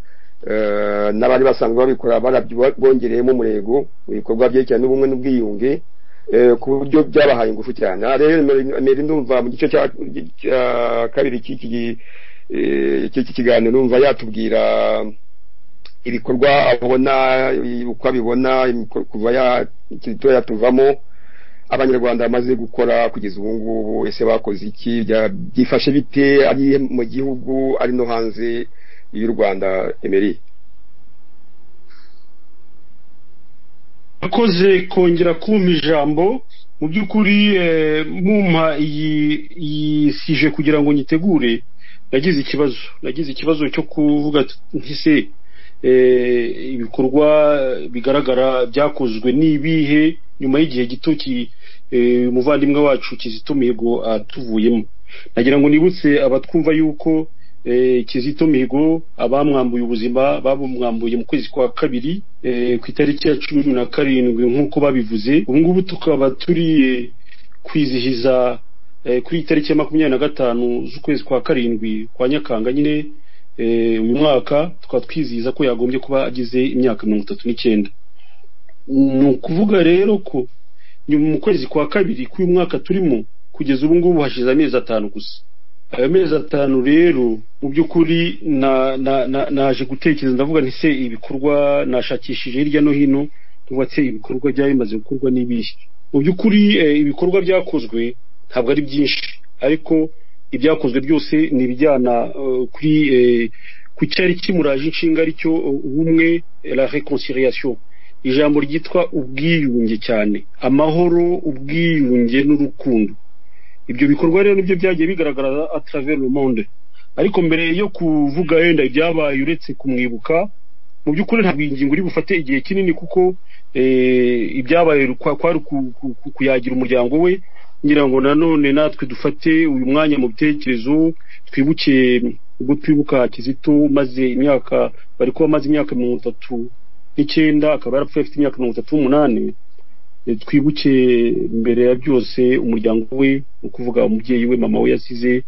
Eh, n'abari basanzwe babikora barabyi- bongereyemo umurego mu bikorwa byerekeranye n'ubumwe n'ubwiyunge eh, ku buryo byabahaye ingufu cyane aha rero mbere ndumva mu gice cya cya kabiri cy'iki gi- eh, cy'iki kiganiro numva yatubwira ibikorwa abona uko abibona imiko- kuva ya- ikiri gitoya tuvamo abanyarwanda bamaze gukora kugeza ubu ngubu ese bakoze iki bya- byifashe bite ari mu gihugu ari no hanze y'u rwanda emeri akoze kongera kumpa ijambo mu by'ukuri eh, mumpa iyi iyi sije kugira ngo nyitegure nagize ikibazo nagize ikibazo cyo kuvuga ati, ntise eh, ibikorwa bigaragara byakozwe n'ibihe nyuma y'igihe gito ki- eh, umuvandimwe wacu kizito mihigo atuvuyemo nagira ngo nibutse abatwumva yuko eh, kizito mihigo abamwambuye ubuzima babumwambuye mu kwezi kwa kabiri eh, ku itariki ya cumi na karindwi nk'uko babivuze ubu ngubu tukaba turi eh, kwizihiza eh, kuri iyi tariki ya makumyabiri na gatanu z'ukwezi kwa karindwi kwa nyakanga nyine eh, uyu mwaka tukaba twizihiza ko yagombye kuba agize imyaka mirongo itatu n'icyenda ni ukuvuga rero ko nyuma mu kwezi kwa kabiri k'uyu mwaka turimo kugeza ubu ngubu hashize amezi atanu gusa ayo mezi atanu rero mu by'ukuri na- na- na- naje gutekereza ndavuga nti se ibikorwa nashakishije hirya no hino tubatse ibikorwa byaba bimaze gukorwa n'ibihe mu by'ukuri eh, ibikorwa byakozwe ntabwo ari byinshi ariko ibyakozwe byose ni ibijyana eh, kuri eh, ku cyari kimuraje inshinga aricyo ubumwe eh, la reconciliation ijambo ryitwa ubwiyunge cyane amahoro ubwiyunge n'urukundo ibyo bikorwa rero nibyo byagiye bigaragara atravers le monde ariko mbere yo kuvuga yenda ibyabaye uretse kumwibuka mu by'ukuri ntabwo iyi ngingo iri bufate igihe kinini kuko eh, ibyabaye kwa- kwari ku- ku- ku- kuyagira umuryango we ngira ngo nanone natwe dufate uyu mwanya mu bitekerezo twibuke ubwo twibuka kizito maze imyaka bari kuba amaze imyaka mirongo itatu n'icyenda akaba yarapfuye afite imyaka mirongo itatu n'umunani Eh, twibuke mbere ya byose umuryango we ni ukuvuga umubyeyi we mama we yasize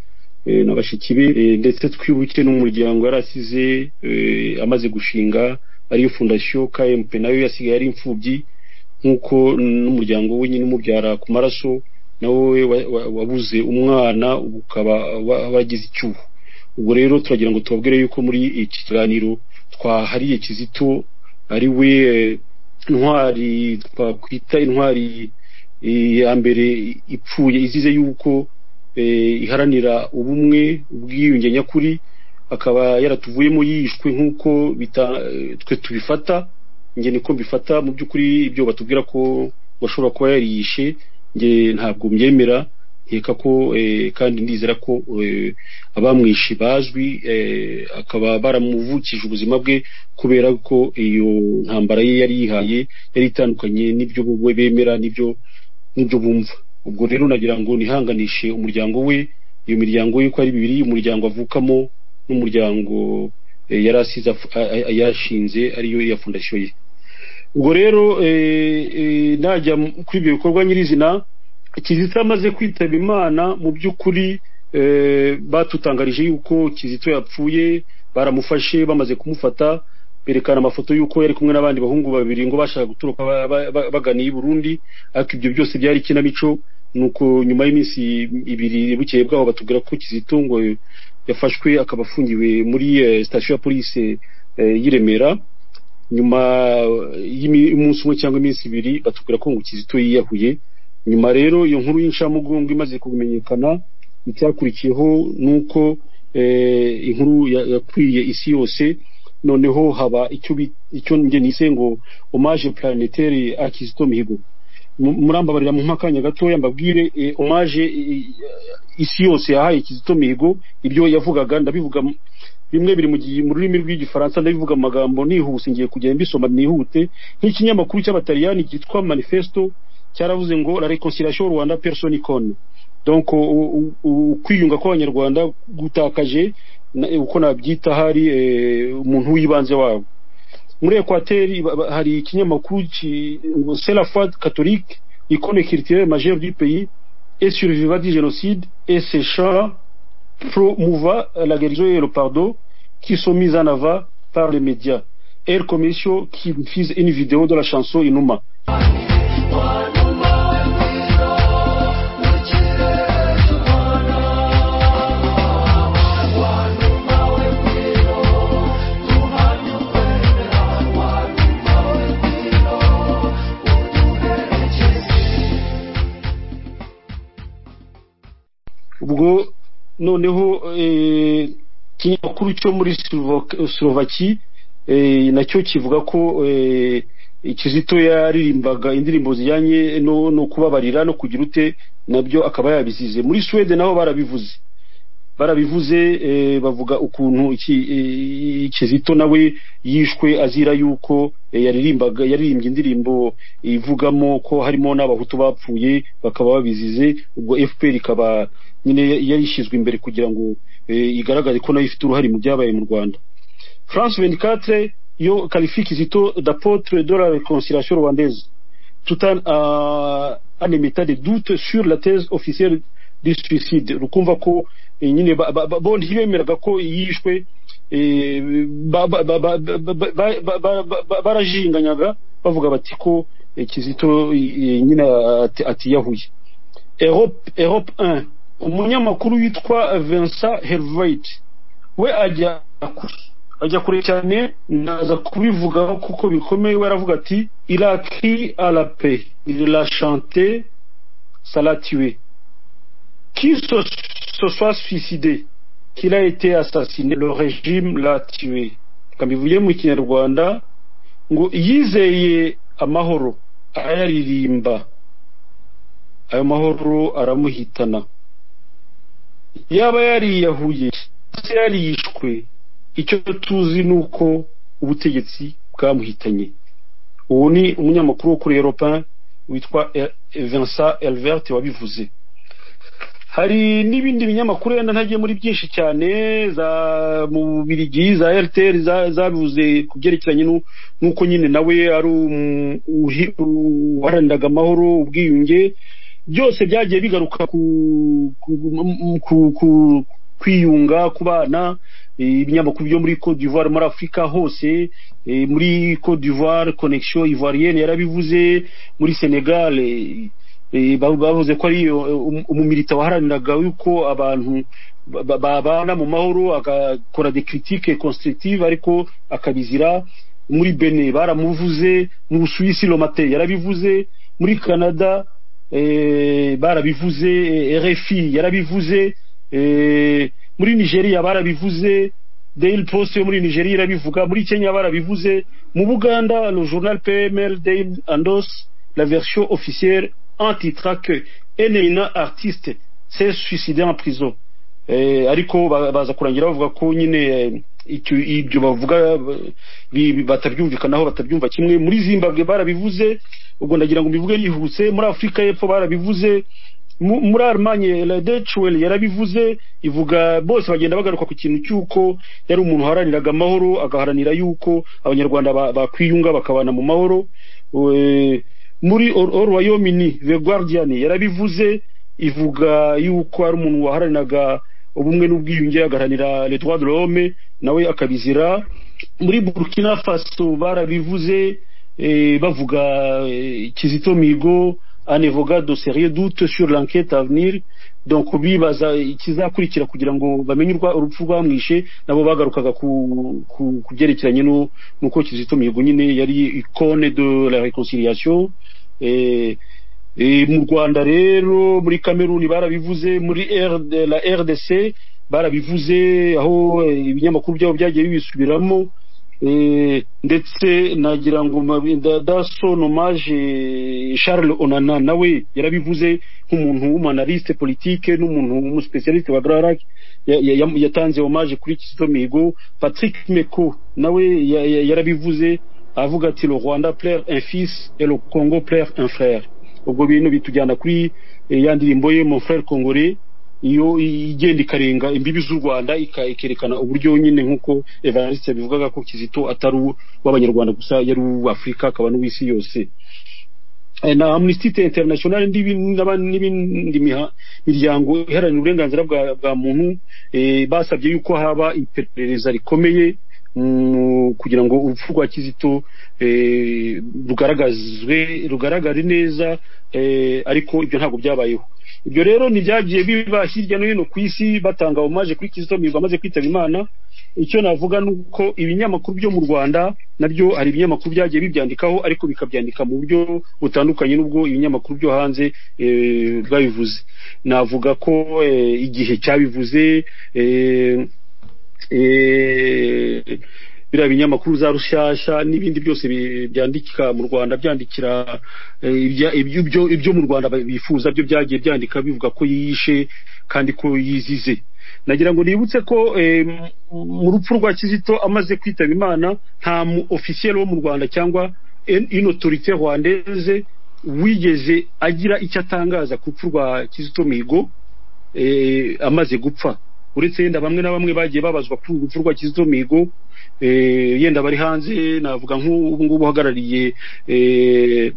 eh, na bashiki be eh, ndetse twibuke n'umuryango yari asize eh, amaze gushinga ariyo fondasiyo kmp nayo yasigaye ari imfubyi nk'uko n'umuryango we nyine umubyara ku maraso nawe wa- wa- wabuze umwana ubu ukaba wa- wagize icyuho ubwo rero turagira ngo tubabwire yuko muri iki kiganiro twahariye kizito ari we eh, intwari twakwita intwari eh, ya mbere ipfuye izize yuko eh, iharanira ubumwe ubwiyunge nyakuri akaba yaratuvuyemo yishwe nk'uko bita- eh, twe tubifata nge niko mbifata mu by'ukuri ibyo batubwira ko bashobora kuba yariyishe nge ntabwo mbyemera nkeka ko eh, kandi ndizera ko eh, abamwishe bazwi eh, akaba baramuvukije ubuzima bwe kubera ko iyo ntambara ye yari yihaye yari itandukanye n'ibyo we bemera n'ibyo n'ibyo bumva ubwo rero nagira ngo nihanganishe umuryango we iyo miryango ye ko ari bibiri umuryango avukamo n'umuryango eh, yari asize af- a- a- yashinze ariyo ya fondasiyo ye ubwo rero eh, eh, najya m- kuri ibyo bikorwa nyirizina kizito amaze kwitaba imana mu by'ukuri eh, batutangarije yuko kizito yapfuye baramufashe bamaze kumufata berekana amafoto y'uko yari kumwe n'abandi bahungu babiri ngo bashaka guturuka ba- ba- ba- baganiye i burundi ariko ibyo byose byari ikinamico nuko nyuma y'iminsi ibiri bukeye bwaho batubwira ko kizito ngo yafashwe akaba afungiwe muri eh, sitasiyo ya polisi eh, y'i remera nyuma y'imi- y'umunsi umwe cyangwa iminsi ibiri batubwira ko ngo kizito yiyahuye nyuma rero iyo nkuru y'incamugongo imaze kumenyekana icyakurikiyeho ni uko eh, inkuru ya- yakwiriye isi yose noneho haba icyo bi- icyo njye nise ngo hommage planétaire à Kizito Mihigo Mu- murambabarira mu akanya gatoya mbabwire eh, hommage eh, isi yose yahaye Kizito Mihigo ibyo yavugaga ndabivuga mu- bimwe biri mu gihe mu rurimi rw'igifaransa ndabivuga mu magambo nihuse ngiye kugenda mbisoma nihute nk'ikinyamakuru cy'abataliyani cyitwa manifesto cyaravuze ngo la reconciliation Rwanda personne icone donc u- u- u- ukwiyunga kw'abanyarwanda gutakaje na- uko nabyita hari eh, umuntu w'ibanze wabo muri ekwateri ba- ba- hari ikinyamakuru ki- ngo c'est la foi catholique icone culturelle majeure du pays et survivant du génocide et ses chants promouva la guérison et le pardon qui sont mis en avant par les médias El Commercio qui diffuse une vidéo de la chanson Inuma ubwo noneho ikinyamakuru cyo muri slovaki nacyo kivuga ko kizito yaririmbaga indirimbo zijyanye no kubabarira no kugira ute nabyo akaba yabisize muri suwede nabo barabivuze barabivuze bavuga ukuntu kizito nawe yishwe azira yuko yaririmbaga yaririmbye indirimbo ivugamo ko harimo n'abahutu bapfuye bakaba babizize ubwo fpr ikaba nyine yarishyizwe imbere kugira ngo igaragaze ko nayo ifite uruhare mu byabaye mu rwanda france venikatre yo karifi kizito d'apotre de la reconciliation rwandaise tout en en émettant des doutes sur la thèse officielle du suicide rukumva ko nyine bondi bemeraga ko yishwe barajinganyaga bavuga bati ko kizito nyine atiyahuye europe 1 umunyamakuru witwa vincent hervoit we ajya kure ajya kure cyane naza kubivugaho kuko bikomeye we aravuga ati iraki arape la chante salatiwe qui se, se soit suicidé, qu'il a été assassiné, le régime l'a tué. bivuye mu kinyarwanda ngo yizeye amahoro arayaririmba ayo mahoro aramuhitana yaba yariyahuye se yarishwe icyo tuzi ni uko ubutegetsi bwamuhitanye uwo ni umunyamakuru wo kuri europa witwa vincent elvert wabivuze hari n'ibindi binyamakuru yenda ntagiye muri byinshi cyane za mu bubirigi za rtr zabivuze ku byerekeranye n'uko nyine nawe ari uharaniraga amahoro ubwiyunge byose byagiye bigaruka ku kwiyunga ku bana ibinyamakuru byo muri Côte d'Ivoire muri Afurika hose muri Côte d'Ivoire connexion ivoirienne yarabivuze muri Senegal bavuze ko ari umumilita waharaniraga yuko abantu babana mu mahoro agakora de critique constructive ariko akabizira muri bene baramuvuze mu busuwisi lomate yarabivuze muri canada barabivuze rfi yarabivuze muri nigeria barabivuze daily post yo muri nigeria irabivuga muri kenya barabivuze mu buganda le journal pml daily andos la version officielle antitra que Eneina artiste s'est suicidé en prison eh, ariko baza kurangira bavuga ko nyine ibyo bavuga batabyumvikanaho batabyumva kimwe muri zimbabwe barabivuze ubwo ndagira ngo mbivuge yihuse muri afurika y'epfo barabivuze muri arimanye ladechwel yarabivuze ivuga bose bagenda bagaruka ku kintu cy'uko yari umuntu uharaniraga amahoro agaharanira yuko abanyarwanda bakwiyunga bakabana mu mahoro muri orwayomini the guardian yarabivuze ivuga yuko ari umuntu waharaniraga ubumwe n'ubwiyunge agaharanira le droit de l'homme nawe akabizira muri burkina faso barabivuze bavuga kizito migo anevoga de sérieux doute sur l'enquête à venir donc bibaza ikizakurikira kugira ngo bamenye urupfu rwamwishe nabo bagarukaga ku byerekeranye n'uko kizito mihigo nyine yari icone de la reconciliation mu rwanda rero muri kameruni barabivuze muri la rdc barabivuze aho ibinyamakuru byabo byagiye bibisubiramo ndetse nagira ngo daso nomaje charles onana nawe yarabivuze nk'umuntu w'umanaliste politike n'umuntu w'umuspecialiste wa grarac yatanze omaje kuri kizito mihigo patrick meko nawe yarabivuze avuga ati le rwanda plaire un fils et le congo plaire un frère ubwo bintu bitujyana kuri ya ndirimbo ye mon frère congolais iyo igenda ikarenga imbibi z'u rwanda ikerekana uburyo nyine nk'uko evariste bivugaga ko kizito atari uw'abanyarwanda gusa yari uw'afurika akaba n'uw'isi yose na amnesty international n'ibindi miryango iharanira uburenganzira bwa muntu basabye yuko haba iperereza rikomeye kugira ngo urupfu rwa kizito rugaragazwe rugaragare neza ariko ibyo ntabwo byabayeho ibyo rero ntibyagiye biba hirya no hino ku isi batanga omaje kuri kizito mihigo amaze kwitaba imana icyo navuga ni uko ibinyamakuru byo mu rwanda nabyo hari ibinyamakuru byagiye bibyandikaho ariko bikabyandika mu buryo butandukanye n'ubwo ibinyamakuru byo hanze eh, bwabivuze navuga ko eh, igihe cyabivuze eh, eh, biriya binyamakuru za rushyashya n'ibindi byose bi- byandika mu rwanda byandikira eh, ibya- ibyo ibyo- ibyo mu rwanda ba- bifuza byo byagiye byandika bivuga ko yiyishe kandi ko yizize nagira ngo nibutse ko eh, m- mu rupfu rwa kizito amaze kwitaba imana nta mu ofisiyeri wo mu rwanda cyangwa en- une autorité rwandaise wigeze agira icyo atangaza ku rupfu rwa kizito mihigo eh, amaze gupfa uretse yenda bamwe na bamwe bagiye babazwa kuri uru rupfu rwa kizito mihigo eh, yenda bari hanze navuga nk'ubu ngubu uhagarariye eh,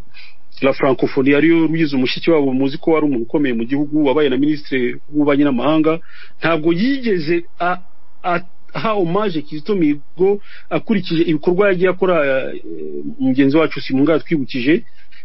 la francophonie ariyo ruyize umushyitsi wabo muzi ko wari umuntu ukomeye mu gihugu wabaye na minisitiri w'ububanyi n'amahanga ntabwo yigeze a- a- aha omaje kizito mihigo akurikije ibikorwa yagiye akora eh, mugenzi wacu simunga yatwibukije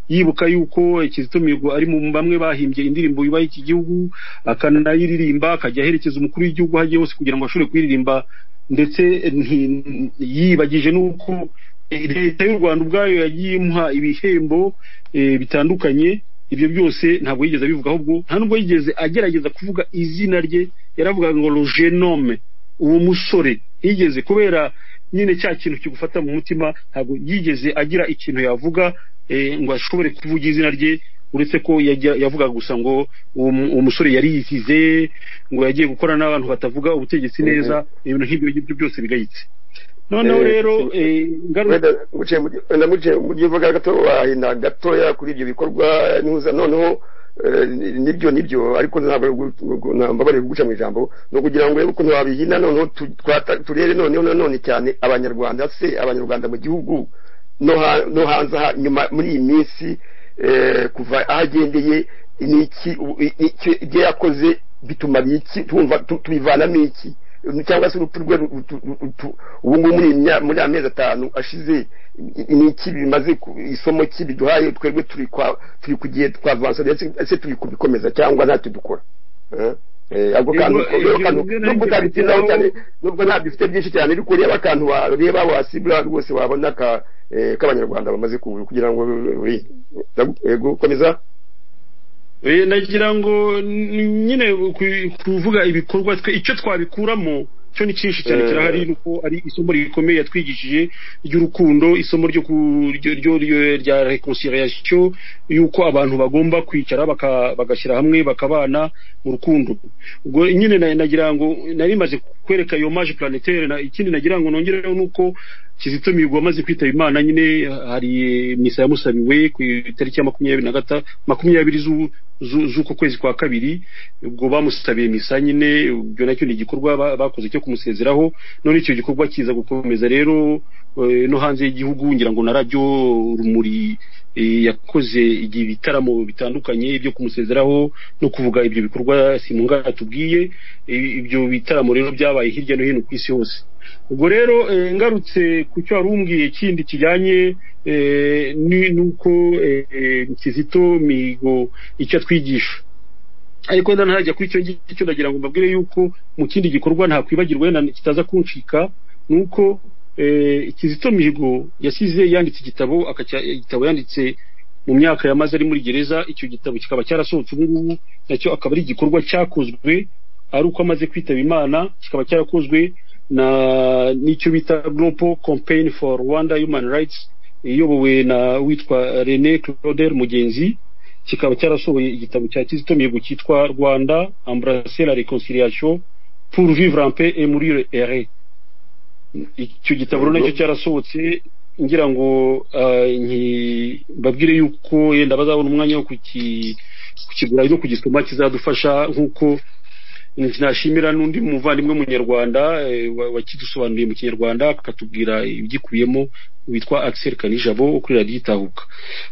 yibuka yuko eh, kizito mihigo ari mu bamwe bahimbye indirimbo yubaha iki gihugu akanayiririmba akajya aherekeza umukuru w'igihugu aho agiye hose kugira ngo ashobore kuyiririmba ndetse nti- yibagije n'uko eh, leta y'u rwanda ubwayo yagiye imuha ibihembo eh, bitandukanye ibyo byose ntabwo yigeze abivuga ahubwo nta nubwo yigeze agerageza kuvuga izina rye yaravugaga ngo rogenome uwo musore yigeze kubera nyine cya kintu kigufata mu mutima ntabwo yigeze agira ikintu yavuga eh, ngo ashobore kuvuga izina rye uretse ko yajya- yavugaga gusa ngo uwo mu- uwo musore yari yisize ngo yagiye gukora n'abantu batavuga ubutegetsi neza ibintu nk'ibyo ngibyo byose bigayitse noneho Eh, rero si- eh, ngaruka wenda muciye mu gi- wenda muciye mu givuga gato wahinda gatoya kuri ibyo bikorwa ntuza noneho eh, ni- nibyo nibyo ariko ntabwo ari ugu- ugu- na- mbabarira kuguca mu ijambo ni ukugira ngo urebe ukuntu wabihina noneho tu- twata- turebe noneho nanone cyane abanyarwanda se abanyarwanda mu gihugu no ha- no hanze aha nyuma muri iyi minsi eh, kuva aho agendeye ni iki u- i- iki- ibyo yakoze bituma biki tumva tu- tubivanamo iki cyangwa se urupfu rwe ru- ru- ru- ru- ubu ngubu muri iyi mya- muri amezi atanu ashize i- i- ni iki bimaze ku- isomo ki biduhaye twebwe turi kwa turi ku gihe twavansa ndetse ese turi kubikomeza cyangwa ntacyo dukora Eh? Eh, ako kantu Yego, eh, ko- ako kantu- ibyo nabyo nubwo utabitsindaho bigeraho- cyane nubwo ntabwo bifite byinshi cyane ariko ureba akantu wareba wasibura rwose wabona ka eh, k'abanyarwanda bamaze ku- kugira ngo eh, yego komeza Eh, nagira ngo ni- nyine ku- kuvuga ibikorwa twe icyo twabikuramo cyo ni cyinshi cyane Eh. kirahari nuko ari isomo rikomeye yatwigishije ry'urukundo isomo ryo ku- ryo- ryo- ryo- rya reconciliation yuko abantu bagomba kwicara baka- bagashyira hamwe bakabana mu rukundo ubwo nyine na- nagira ngo nari maze kwereka iyo maje planetaire na- ikindi nagira ngo nongereho nuko kizito mihigo amaze kwitaba imana nyine hari misa yamusabiwe ku itariki ya makumyabiri na gata makumyabiri z'u- z'u- z'uko kwezi kwa kabiri ubwo bamusabiye misa nyine ubwo nacyo ni igikorwa ba- bakoze cyo kumusezeraho none icyo gikorwa kiza gukomeza rero eh, no hanze y'igihugu ngira ngo na radiyo rumuri eh, yakoze igihe ibitaramo bitandukanye byo kumusezeraho no kuvuga ibyo bikorwa simungana tubwiye Eh, ibyo bitaramo rero byabaye hirya no hino ku isi hose ubwo rero eh, ngarutse ku cyo wari umbwiye kindi kijyanye eh, ni- nuko eh, kizito mihigo icyo atwigisha ariko wenda ntajya kuri icyo ngicyo ndagira ngo mbabwire yuko mu kindi gikorwa ntakwibagirwa wenda kitaza kuncika ni uko eh, kizito mihigo yasize yanditse igitabo akacya- igitabo yanditse mu myaka yamaze ari muri gereza icyo gitabo kikaba cyarasohotse ubu ngubu nacyo akaba ari igikorwa cyakozwe ari uko amaze kwitaba imana kikaba cyarakozwe na n'icyo bita global campaign for rwanda human rights iyobowe na witwa rene clauder mugenzi kikaba cyarasohoye igitabo cya kizito mihigo cyitwa rwanda embrasser la reconciliation pour vivre en paix et mourir heureux icyo gitabo rero nacyo cyarasohotse ngira ngo ah, nki- mbabwire yuko yenda bazabona umwanya wo kuki- kukigura no kugisoma kizadufasha nk'uko nashimira n'undi muvandimwe w'umunyarwanda eh, wa- wakidusobanuriye mu kinyarwanda akatubwira ibyikubiyemo witwa Axel Kanijabo wo kuri radiyo itahuka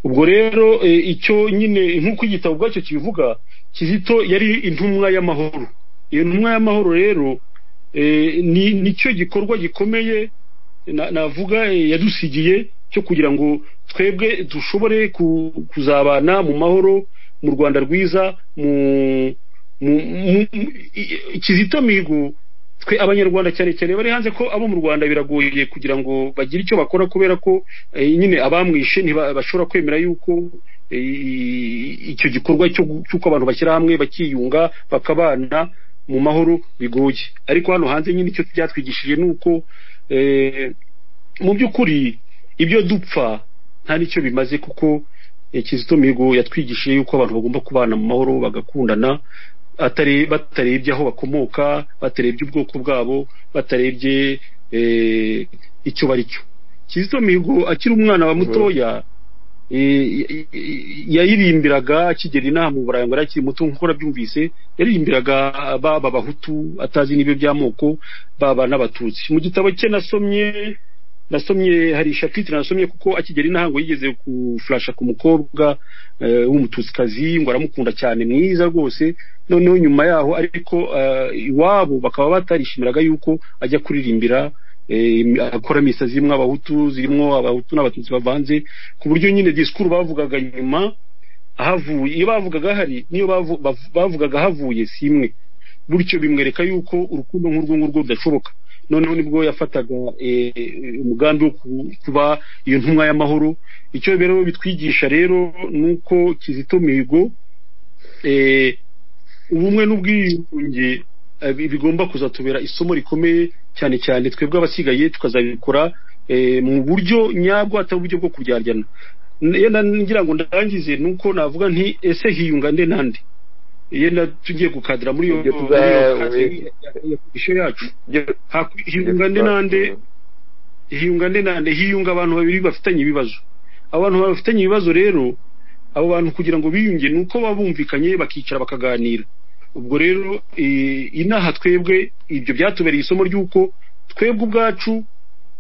ubwo rero eh, icyo nyine nk'uko igitabo ubwacyo kibivuga kizito yari intumwa y'amahoro iyo ntumwa y'amahoro rero eh, ni nicyo gikorwa gikomeye na- navuga eh, yadusigiye cyo kugira ngo twebwe dushobore ku- kuzabana mu mahoro mu rwanda rwiza mu mu- mu- mu- i- i- kizito mihigo twe abanyarwanda cyane cyane bari hanze ko abo mu rwanda biragoye kugira ngo bagire icyo bakora kubera ko eh, nyine abamwishe ntibashobora kwemera yuko eh, icyo gikorwa cyo gu- cy'uko abantu bashyira hamwe bakiyunga bakabana mu mahoro bigoye ariko hano hanze nyine icyo byatwigishije ni uko eh, mu by'ukuri ibyo dupfa nta n'icyo bimaze kuko eh, kizito mihigo yatwigishije yuko abantu bagomba kubana mu mahoro bagakundana atari batarebye aho bakomoka batarebye ubwoko bwabo batarebye eh, icyo bari cyo kizito mihigo akiri umwana wa mutoya eh, y- y- yaririmbiraga akigera inaha mu burayi ngo yari akiri muto nk'uko nabyumvise yaririmbiraga baba abahutu atazi n'ibyo by'amoko baba n'abatutsi mu gitabo cye nasomye nasomye hari shapitire nasomye kuko akigera intango yigeze kufurasha ku mukobwa eh, w'umututikazi ngo aramukunda cyane mwiza rwose noneho nyuma yaho ariko eh, iwabo bakaba batarishimiraga yuko ajya kuririmbira eh, akora misa zirimo abahutu zirimo abahutu n'abatutsi bavanze ku buryo nyine disikuru bavugaga nyuma ahavuye iyo bavugaga hari niyo bavu- bav- bavugaga havuye si imwe bityo bimwereka yuko urukundo nk'urwo ngurwo rudashoboka noneho nibwo yafataga eh, eh, umugambi wo ku- kuba iyo ntumwa y'amahoro icyo rero bitwigisha rero ni uko kizito mihigo eh, ubumwe n'ubwiyunge eh, bi- bigomba kuzatubera isomo rikomeye cyane cyane twebwe abasigaye tukazabikora eh, mu buryo nyabwo atari uburyo bwo kuryaryana N- iyo na- ngira ngo ndangize ni uko navuga nti ese hiyunga nde nande iyo na- tugiye gukadira muri iyo Ibyo muri tuza- iyo kazi ya- ya komisiyo yacu Hakwi- hiyunga nde nande hiyunga nde nande hiyunga abantu babiri bafitanye ibibazo abantu bafitanye ibibazo rero abo bantu kugira ngo biyunge ni uko baba bumvikanye bakicara bakaganira ubwo rero eh, inaha twebwe ibyo byatubereye isomo ry'uko twebwe ubwacu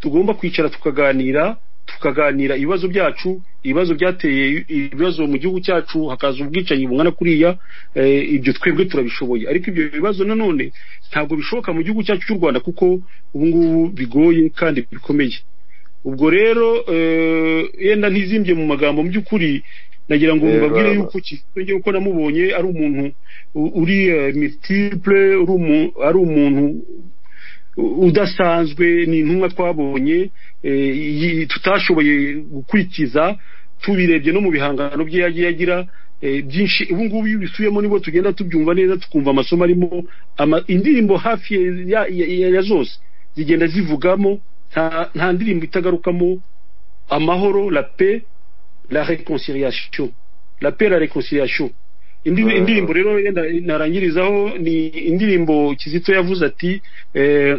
tugomba kwicara tukaganira tukaganira ibibazo byacu ibibazo byateye ibibazo mu gihugu cyacu hakaza ubwicanyi bungana kuriya eh, ibyo twebwe turabishoboye ariko ibyo bibazo nanone ntabwo bishoboka mu gihugu cyacu cy'u rwanda kuko ubu ngubu bigoye kandi bikomeye ubwo rero eh, yenda ntizimbye mu magambo mu by'ukuri nagira ngo Yego, mbabwire yego. yuko kisenge uko namubonye ari umuntu u- uri eh, multiple uri umu- ari umuntu udasanzwe ni intumwa twabonye eh, yi- tutashoboye gukurikiza tubirebye no mu bihangano bye yagiye agira eh, byinshi ubu ngubu iyo ubisubiyemo nibwo tugenda tubyumva neza tukumva amasomo arimo ama- indirimbo hafi ya, ya, ya, ya zose zigenda zivugamo nta, nta ndirimbo itagarukamo amahoro la paix la réconciliation la paix la réconciliation Indi- Mhm. indirimbo rero yenda narangirizaho ni indirimbo kizito yavuze ati eh,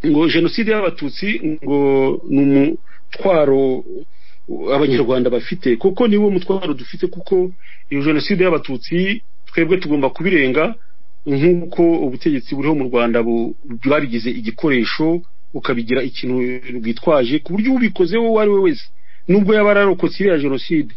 ngo jenoside y'abatutsi ngo ni umutwaro abanyarwanda bafite kuko niwo mutwaro dufite kuko iyo jenoside y'abatutsi twebwe tugomba kubirenga nk'uko ubutegetsi buriho mu rwanda bu- babigize igikoresho ukabigira ikintu rwitwaje ku buryo ubikozeho uwo ari we wese nubwo yaba ararokotse iriya jenoside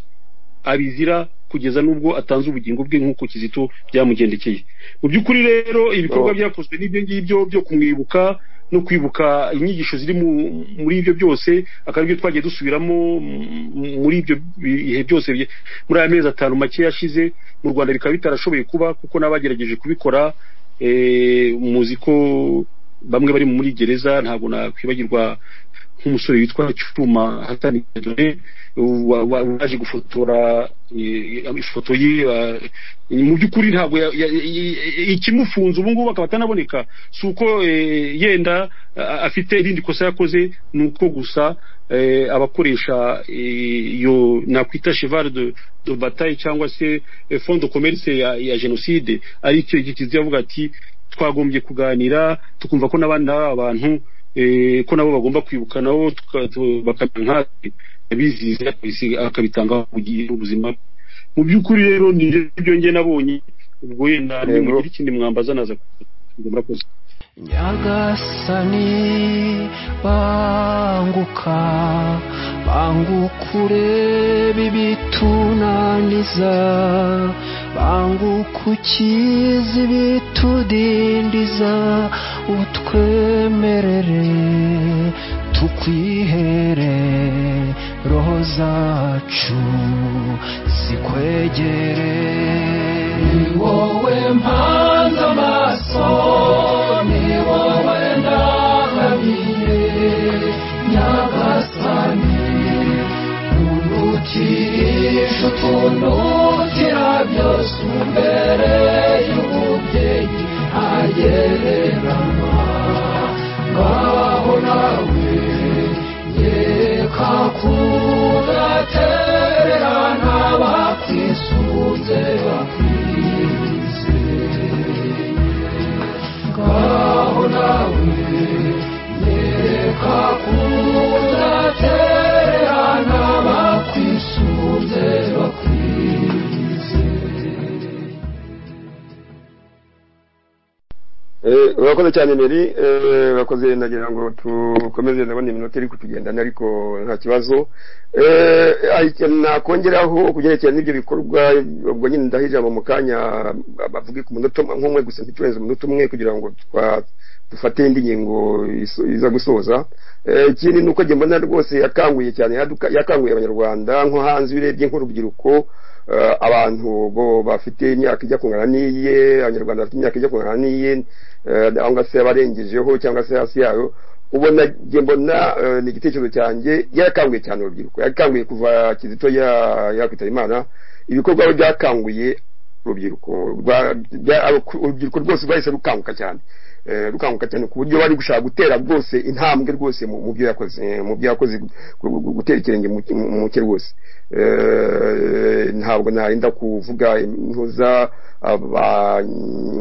abizira kugeza n'ubwo atanze ubugingo bwe nk'uko kizito byamugendekeye mu by'ukuri rero ibikorwa Oh. byakozwe n'ibyo ngibyo byo kumwibuka no kwibuka inyigisho ziri mu- muri ibyo byose akaba aribyo twagiye dusubiramo mm, muri ibyo bihe byose bye- muri aya mezi atanu make yashize mu rwanda bikaba bitarashoboye kuba kuko n'abagerageje kubikora eh, muzi ko bamwe bari muri gereza ntabwo nakwibagirwa nk'umusore witwa cyuma hatani Dore, wa- wa- waje gufotora eh, ifoto ye eh, mu by'ukuri ntabwo ya- ya- ya- ikimufunze ubu ngubu akaba atanaboneka si uko eh, yenda a- afite irindi kosa yakoze ni uko gusa eh, abakoresha eh, iyo nakwita cheval de, de bataille cyangwa se eh, fond de commerce ya, ya jenoside ari icyo gikizi yavuga ati twagombye kuganira tukumva ko n'abandi n'aba abantu eh, ko nabo bagomba kwibuka nabo tuka- tu- bakamera nkatwe abizize akabisi- akabitangaho mu gihe ubuzima bwe. mu by'ukuri rero ni ibyo nge nabonye ubwo yenda Yego. nimugira ikindi mwambaza naza kuvuga. murakoze nyagasani banguka bangukure bibitunaniza banguka ukize ibitudindiza utwemerere tukwihere roho zacu zikwegere ni wowe mpanze amaso ni wowe ndangamiye nyagasani unukirisha utunukira byose imbere y'umubyeyi agereranywa ngaho nawe reka kudatererana bakwisunze bakwizeye ngaho nawe reka kudatererana bakwisunze bakwizeye Eh, urakoze cyane meri urakoze ndagira ngo tukomeze ndabona iminota iri kutugendana ariko nta kibazo Eh, hari ikintu nakongeraho ku byerekeye n'ibyo bikorwa ubwo nyine ndaha ijambo mu kanya bavuge ku munota umwe- nk'umwe gusa ntiturenze umunota umwe kugira ngo twa- dufate indi ngingo iso- iza gusoza Eh, ikindi ni uko njye mbona rwose yakanguye cyane yaduka- yakanguye abanyarwanda nko hanze iyo urebye nk'urubyiruko eh, abantu bo bafite imyaka ijya kungana n'iye abanyarwanda bafite imyaka ijya kungana n'iye eh, cyangwa se abarengejeho cyangwa se hasi yayo ubona njye mbona eh, ni igitekerezo cyanjye yarakanguye cyane urubyiruko yarakanguye kuva kizito ya- yakwitaba imana ibikorwa we byakanguye urubyiruko rwa- bya- urubyiruko rwose rwahise rukanguka cyane Eh, rukanguka cyane ku buryo bari gushaka gutera rwose intambwe rwose mu mu byo yakoze eh, mu byo yakoze gu- gu- gu- gutera ikirenge mu mu- mu cye rwose Eh, ntabwo narinda kuvuga impuza aba-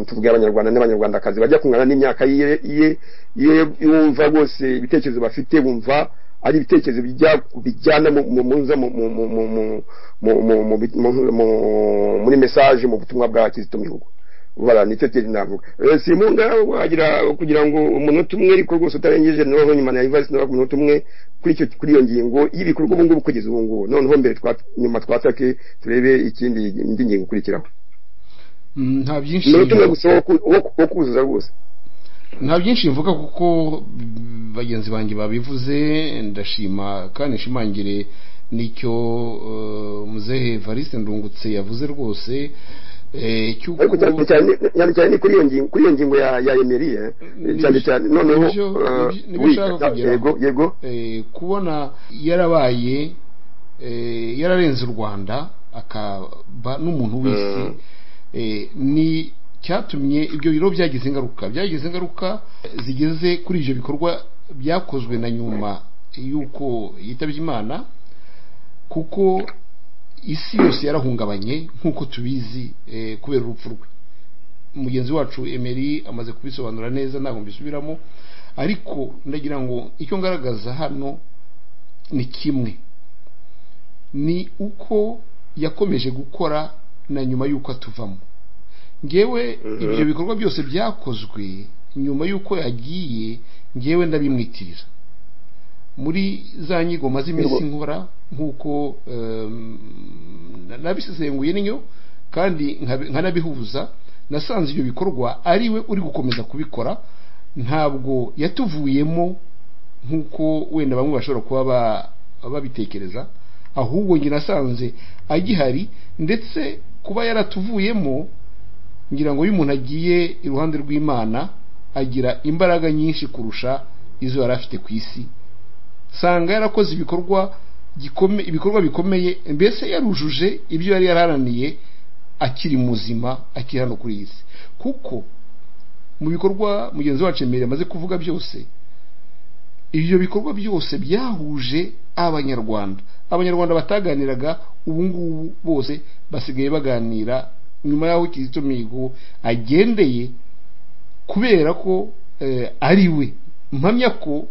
tuvuge abanyarwanda n'abanyarwandakazi bajya kungana n'imyaka ye ye- ye- yumva rwose ibitekerezo bafite bumva ari ibitekerezo bijya- bijyana mu- mu- muza mu- mu- mu- mu- mu- mu- mu- mu- mu- mu- muri mesaje mu butumwa bwa kizito mihigo bara nicyo kintu navuga Eh, simunga wagira kugira ngo umunota umwe ariko rwose utarengeje noneho nyuma na advice nawe ku munota umwe kuri icyo kuri iyo ngingo y'ibikorwa ubu ngubu kugeza ubu ngubu noneho mbere twa nyuma twatake turebe ikindi indi ngingo ikurikiraho Mm, nta byinshi umunota umwe gusa wo ku- wo ku- wo kuzuza rwose nta byinshi mvuga kuko mm, bagenzi banjye babivuze ndashima kandi nshimangire n'icyo eh, muzehe variste ndungutse yavuze rwose eh, cy'uko ariko cyane cyane cyane cyane ni kuri iyo ngingo kuri iyo ngingo ya ya Emery eh Nibyo- cyane cyane noneho nibyo- eh, nibyo oui, nshaka da- kugeraho. yego yego eh, kubona yarabaye eh, yararenze u rwanda akaba n'umuntu w'isi Mm. eh, ni cyatumye ibyo biro byagize ingaruka byagize ingaruka zigeze kuri ibyo bikorwa byakozwe na nyuma y'uko yitabye imana kuko isi yose yarahungabanye nk'uko tubizi eh, kubera urupfu rwe mugenzi wacu emeri amaze kubisobanura neza ntabwo mbisubiramo ariko ndagira ngo icyo ngaragaza hano ni kimwe ni uko yakomeje gukora na nyuma y'uko atuvamo ngewe ibyo bikorwa byose byakozwe nyuma y'uko yagiye ngewe ndabimwitirira muri za nyigo maze iminsi nkora nk'uko em, na- nabisesenguye niyo kandi nkabi- nkanabihuza nasanze ibyo bikorwa ari we uri gukomeza kubikora ntabwo yatuvuyemo nk'uko wenda bamwe bashobora kuba ba- babitekereza ahubwo njye nasanze agihari ndetse kuba yaratuvuyemo ngira ngo iyo umuntu agiye iruhande rw'imana agira imbaraga nyinshi kurusha izo yari afite ku isi sanga yarakoze ibikorwa gikome ibikorwa bikomeye mbese yarujuje ibyo yari yaraharaniye akiri muzima akiri hano kuri iyi si kuko mu bikorwa mugenzi wacu emery amaze kuvuga byose ibyo bikorwa byose byahuje abanyarwanda abanyarwanda bataganiraga ubu ngubu bose basigaye baganira nyuma y'aho kizito mihigo agendeye kubera ko eh, ari we mpamya ko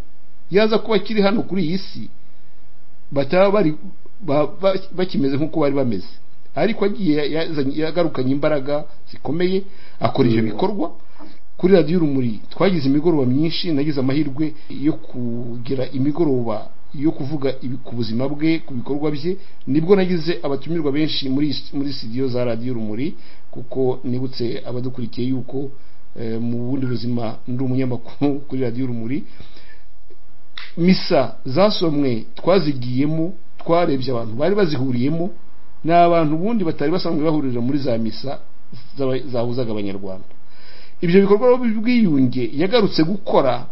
yaza kuba akiri hano kuri iyi si bataba bari ba- ba- bakimeze nk'uko bari bameze ariko agiye yazanye- yagarukanye imbaraga zikomeye akora ibyo bikorwa kuri radiyo urumuri twagize imigoroba myinshi nagize amahirwe yo kugira imigoroba yo kuvuga ibi- ku buzima bwe ku bikorwa bye nibwo nagize abatumirwa benshi muri muri studio za radiyo urumuri kuko nibutse abadukurikiye yuko eh, mu bundi buzima ndi umunyamakuru kuri radiyo urumuri misa zasomwe twazigiyemo twarebye abantu bari bazihuriyemo ni abantu ubundi batari basanzwe bahurira muri za misa zaba- zahuzaga abanyarwanda ibyo bikorwa by'ubwiyunge yagarutse gukora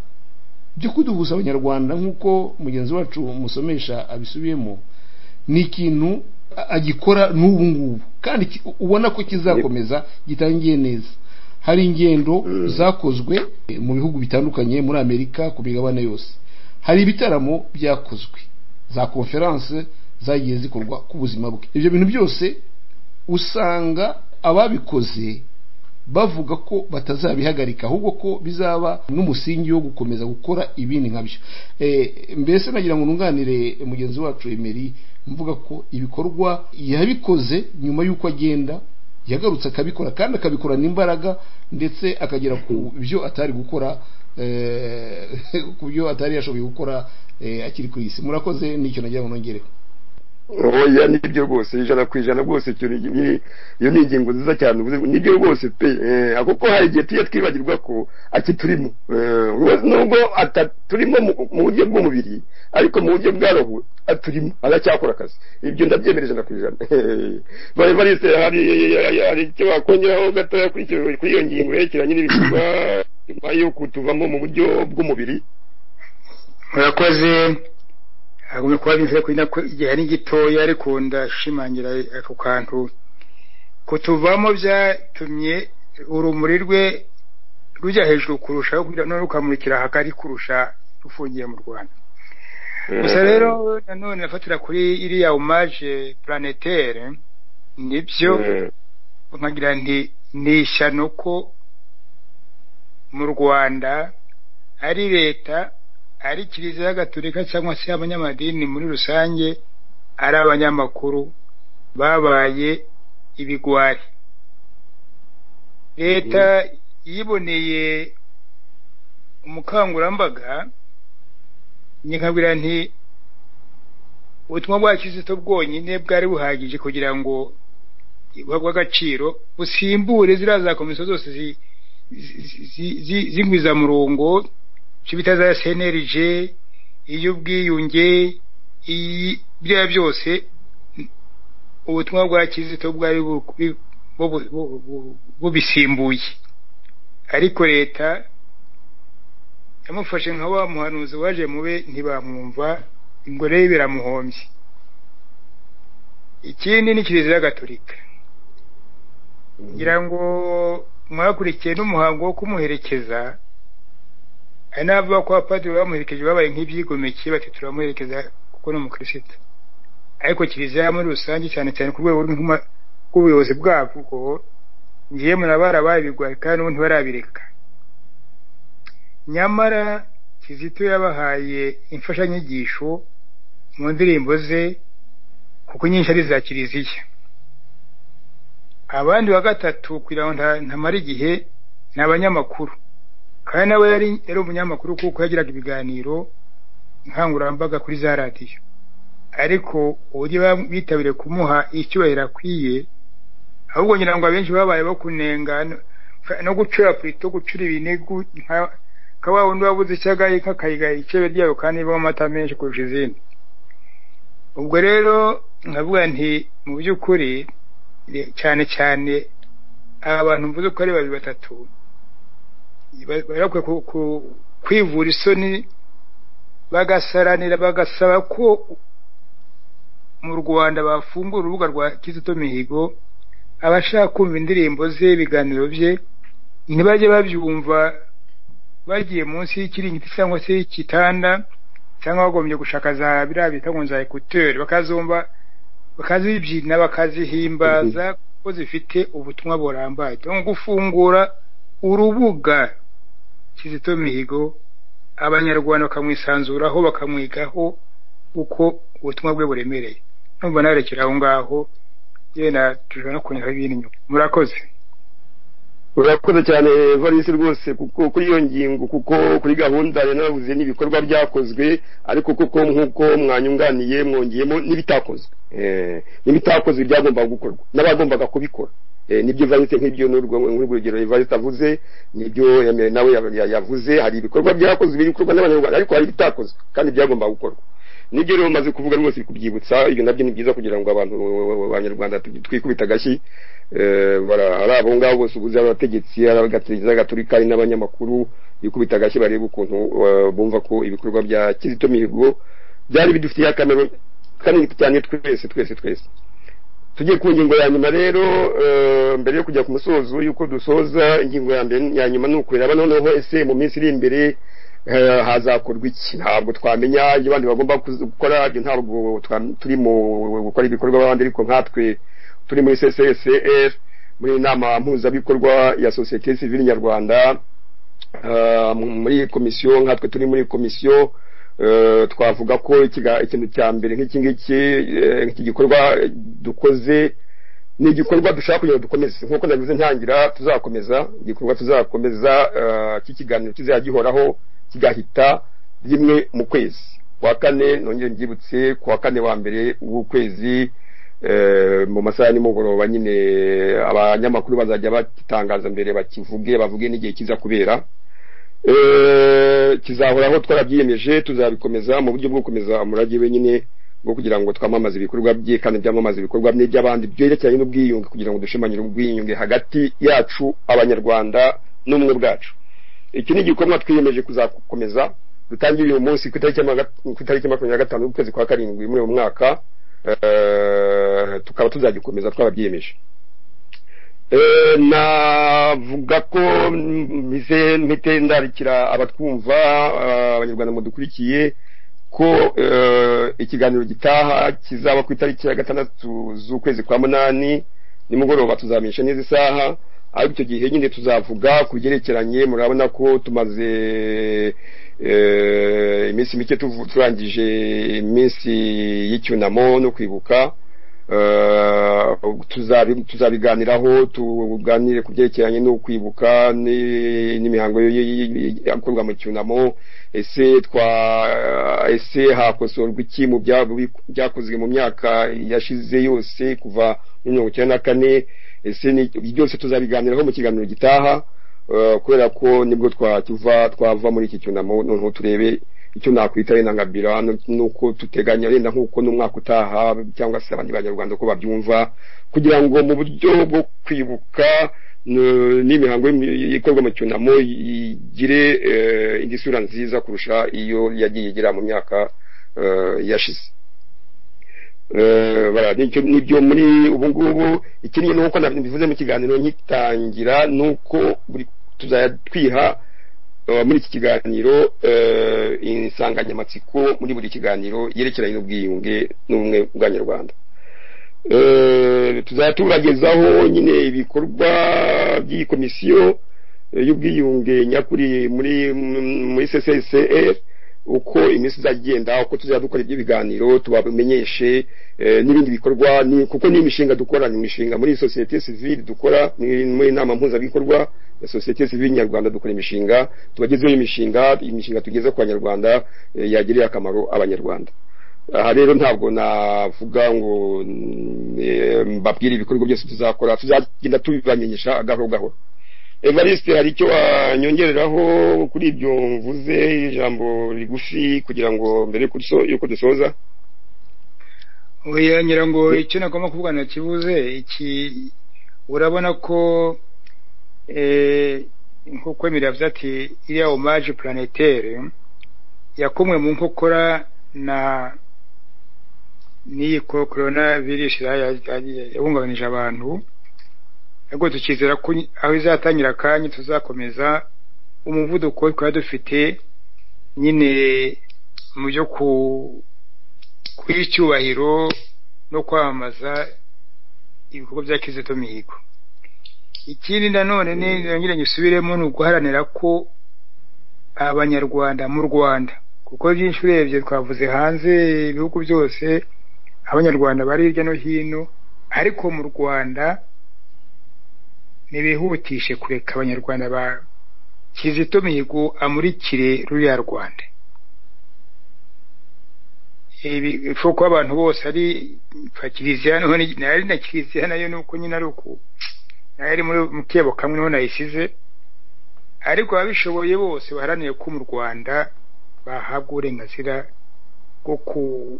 byo kuduhuza abanyarwanda nk'uko mugenzi wacu musomesha abisubiyemo ni ikintu a- agikora n'ubu ngubu kandi ki- ubona ko kizakomeza gitangiye neza hari ingendo zakozwe mu bihugu bitandukanye muri amerika ku migabane yose hari ibitaramo byakozwe za konferanse zagiye zikorwa ku buzima bwe ibyo bintu byose usanga ababikoze bavuga ko batazabihagarika ahubwo ko bizaba n'umusingi wo gukomeza gukora ibindi nkabyo Eh, mbese nagira ngo nunganire mugenzi wacu emeri mvuga ko ibikorwa yabikoze nyuma y'uko agenda yagarutse akabikora kandi akabikorana imbaraga ndetse akagera ku byo atari gukora eh, ku byo atari yashoboye gukora eh, akiri ku isi murakoze nicyo nagira ngo nongereho oya nibyo rwose ijana ku ijana rwose icyo ni- ni- iyo ni ingingo nziza cyane uvuze ngo nibyo rwose pe Eh, kuko hari igihe tujya twibagirwa ko akiturimo nubwo ataturimo mu- mu buryo bw'umubiri ariko mu buryo bwa roho aturimo aracyakora akazi ibyo ndabyemerera ijana ku ijana bari barise hari hari icyo wakongeraho gatoya kuri icyo- kuri iyo ngingo yerekeranye n'ibikorwa nyuma yo kutuvamo mu buryo bw'umubiri murakoze hagumye kuba bimvira kuri nako igihe ari gitoya ariko ndashimangira ako kantu kutuvamo byatumye urumuri rwe rujya hejuru kurushaho kugira none rukamurikira hagari kurusha rufungiye mu rwanda gusa rero nanone nafatira kuri iriya omaje planetaire nibyo Eh, nkagira nti ni ishyano ko mu rwanda ari leta ari kiliziya gatolika cyangwa se abanyamadini muri rusange ari abanyamakuru babaye ibigwari leta yiboneye umukangurambaga njye nkabwira nti ubutumwa bwa kizito bwonyine bwari buhagije kugira ngo bw'agaciro busimbure ziriya za komisiyo zose zi- zi- zi- zi- z'ingwizamurongo icyo bita za cnlg iy'ubwiyunge iyi- biriya byose n- ubutumwa bwa kizito bwari bu- bu- bu- bu- bu- bubisimbuye ariko leta yamufashe nka wa muhanuzi waje mube ntibamwumva ingore ye biramuhombye ikindi ni kiliziya gatolika ngira ngo mwakurikiye n'umuhango wo kumuherekeza hari n'abavuga ko abapadiri bamuherekeje babaye nk'ibyigomeke bati turamuherekeza kuko ni umukirisitu ariko kiliziya muri rusange cyane cyane ku rwego rw'intumwa- rw'ubuyobozi bwabwo ngiye murabara babigwaye kandi n'ubu ntibarabireka nyamara kizito yabahaye imfashanyigisho mu ndirimbo ze kuko inyinshi ari iza kiliziya abandi wa gatatu kugira ngo nta- ntamara igihe ni abanyamakuru kandi nawe yari yari umunyamakuru kuko yagiraga ibiganiro nkangurambaga kuri za radiyo ariko uburyo bam- bitabiriye kumuha icyubahiro akwiye ahubwo ngira ngo abenshi babaye bo kunenga no- no gucura purito gucura ibinigu nka- nka wa wundi wabuze icyagaye kakayigaya icebe ryayo kandi ibamo amata menshi kurusha izindi ubwo rero nkavuga nti mu by'ukuri cyane cyane aba bantu mvuze ko ari babiri batatu ba- barakwiye ku- ku- kwivura isoni bagasaranira bagasaba ko mu rwanda bafungura urubuga rwa kizito mihigo abashaka kumva indirimbo ze ibiganiro bye ntibajye babyumva bagiye munsi y'ikiringiti cyangwa se y'igitanda cyangwa bagombye gushaka za biriya bita ngo za ekuteri bakazumva bakazibyina bakazihimbaza kuko zifite ubutumwa burambaye no gufungura urubuga kizito mihigo abanyarwanda bakamwisanzuraho bakamwigaho uko ubutumwa bwe buremereye numva narekera aho ngaho yenda tujya no kunyuraho ibindi nyuma murakoze urakoze cyane valisi rwose kuko kuri iyo ngingo kuko kuri gahunda ya navuze n'ibikorwa byakozwe ariko kuko nk'uko mwanyunganiye mwongeyemo n'ibitakozwe Eh, n'ibitakozwe byagombaga gukorwa n'abagombaga kubikora Eh, nibyo valisi nk'ibyo n'urwo nk'urwo rugero valisi avuze nibyo yamere nawe ya- ya- yavuze hari ibikorwa byakozwe ibikorwa n'abanyarwanda ariko hari ibitakozwe kandi byagombaga gukorwa n'ibyo rero maze kuvuga rwose biri kubyibutsa ibyo nabyo ni byiza kugira ngo abantu abanyarwanda twikubita agashyi eh, bara- ari abo ngabo bose ubuze ari abategetsi ari abagatiriza gaturika ari n'abanyamakuru bikubita agashyi barebe ukuntu eh, bumva ko ibikorwa bya kizito mihigo byari bidufitiye akamaro kanini cyane twese twese twese tugiye ku ngingo ya nyuma rero eh, mbere yo kujya ku musozo y'uko dusoza ingingo ya mbere ya nyuma ni ukureba noneho ese mu minsi iri imbere eh, hazakorwa iki ntabwo twamenya ibyo abandi bagomba kuzi- gukora ibyo ntabwo twa- turi mu gukora ibikorwa b'abandi ariko nkatwe turi muri ccr muri inama mpuzabikorwa ya sosiyete sivile nyarwanda eh, muri komisiyo nkatwe turi muri komisiyo Eh, twavuga ko ikiga- ikintu cya mbere nk'iki ngiki eh, nk'iki gikorwa eh, dukoze ni igikorwa dushaka kugira ngo dukomeze nk'uko nabivuze ntangira tuzakomeza igikorwa tuzakomeza eh, cy'ikiganiro kizajya gihoraho kigahita rimwe mu kwezi ku wa kane nongere mbyibutse ku wa kane wa mbere w'ukwezi eh, mu masaha ya nimugoroba nyine abanyamakuru bazajya bagitangaza mbere bakivuge bavuge n'igihe kiza kubera Eh, kizahoraho twarabyiyemeje tuzabikomeza mu buryo bwo gukomeza umurage wenyine bwo kugira ngo twamamaze ibikorwa bye kandi byamamaze ibikorwa bye by'abandi byerekeranye n'ubwiyunge kugira ngo dushimangire ubwiyunge hagati yacu abanyarwanda n'ubumwe bwacu iki ni igikorwa twiyemeje kuzakomeza dutangiriye uyu munsi ku itariki ya maga- ku itariki ya makumyabiri na gatanu ukwezi kwa karindwi muri uyu mwaka eh, tukaba tuzagikomeza twarabyiyemeje Eh, navuga ko mbize mpite ndarikira abatwumva eh, abanyarwanda mudukurikiye ko eh, ikiganiro gitaha kizaba ku itariki ya gatandatu z'ukwezi kwa munani nimugoroba tuzamenyesha neza isaha ariko icyo gihe nyine tuzavuga ku byerekeranye murabona ko tumaze eh, iminsi mike tuvu- turangije iminsi y'icyunamo no kwibuka Eh, tuzabi- tuzabiganiraho tuganire ku byerekeranye no kwibuka ni- n'imihango y- y- y- yakorwa mu cyunamo ese twa ese hakosorwa iki mu bya- byakozwe mu myaka yashize yose kuva muri mirongo icyenda na kane ese ni- byose tuzabiganiraho mu kiganiro gitaha eh, kubera ko nibwo twakiva twava muri iki cyunamo noneho turebe icyo nakwita wenda nkabira nuko tuteganya wenda nk'uko n'umwaka utaha cyangwa se abandi banyarwanda uko babyumva kugira ngo mu buryo bwo kwibuka n- n'imihango y'imi- ikorwa mu cyunamo igire eh, indi sura nziza kurusha iyo yagiye igira mu myaka eh, yashize Eh, bara- nicyo- nibyo muri ubu ngubu ikindi ni uko nabivuze mu kiganiro nkitangira ni uko buri- tuzajya twiha eh, muri iki kiganiro eh, insanganyamatsiko muri buri kiganiro yerekeranye n'ubwiyunge n'ubumwe bw'abanyarwanda Eh, tuzajya tubagezaho nyine ibikorwa by'iyi komisiyo eh, y'ubwiyunge nyakuri muri muri ccr uko iminsi izagenda uko tuzajya dukora ibyo biganiro tubamenyeshe eh, n'ibindi bikorwa ni- kuko ni imishinga dukora ni imishinga muri sosiyete sivile dukora ni muri inama mpuzabikorwa ya sosiyete sivile nyarwanda dukora imishinga tubagezeho imishinga imishinga tugeza ku banyarwanda eh, yagirira akamaro abanyarwanda aha rero ntabwo navuga ngo mm, eh, mbabwire ibikorwa byose tuzakora tuzagenda tubibamenyesha gahoro gahoro evariste hari icyo wanyongereraho kuri ibyo mvuze ijambo rigufi kugira ngo mbere yuko duso- yuko dusoza oya ngira ngo icyo nagomba kuvuga nakibuze iki urabona ko eh, nk'uko emiri yavuze ati iriya omaje planetaire yakomwe mu nkokora na n'iyi ko- corona virus ya- ya- yahungabanije abantu ariko tukizera ko aho izatangira akanya tuzakomeza umuvuduko twari dufite nyine mu byo ku kuyiha icyubahiro no kwamamaza ibikorwa bya kizito mihigo ikindi nanone ni nongere nyisubiremo ni uguharanira ko abanyarwanda mu rwanda kuko byinshi urebye twavuze hanze ibihugu byose abanyarwanda bari hirya no hino ariko mu rwanda nibihutishe kureka abanyarwanda ba kizito mihigo amurikire ruriya rwanda ibi ushobora kuba abantu bose ari nka kiliziya noneho ni- nari na kiliziya nayo ni uko nyine ari uku nayo ari muri mu kebo kamwe niho nayisize ariko ababishoboye bose baharanire ko mu rwanda bahabwa uburenganzira bwo ku-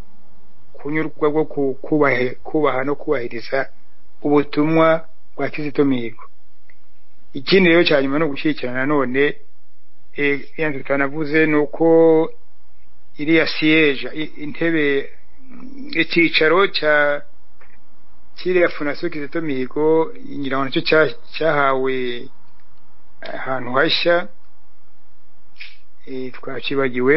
kunyurwa bwo ku- kubahe- kubaha no kubahiriza ubutumwa bwa kizito mihigo ikindi rero cya nyuma ni ugushyigikirana nanone eh, ya nzu tutanavuze ni uko iriya siyeja i- intebe mm, icyicaro cya kiriya funasiyo kizito mihigo ngira ngo nacyo cya- cyahawe ahantu hashya eh, twakibagiwe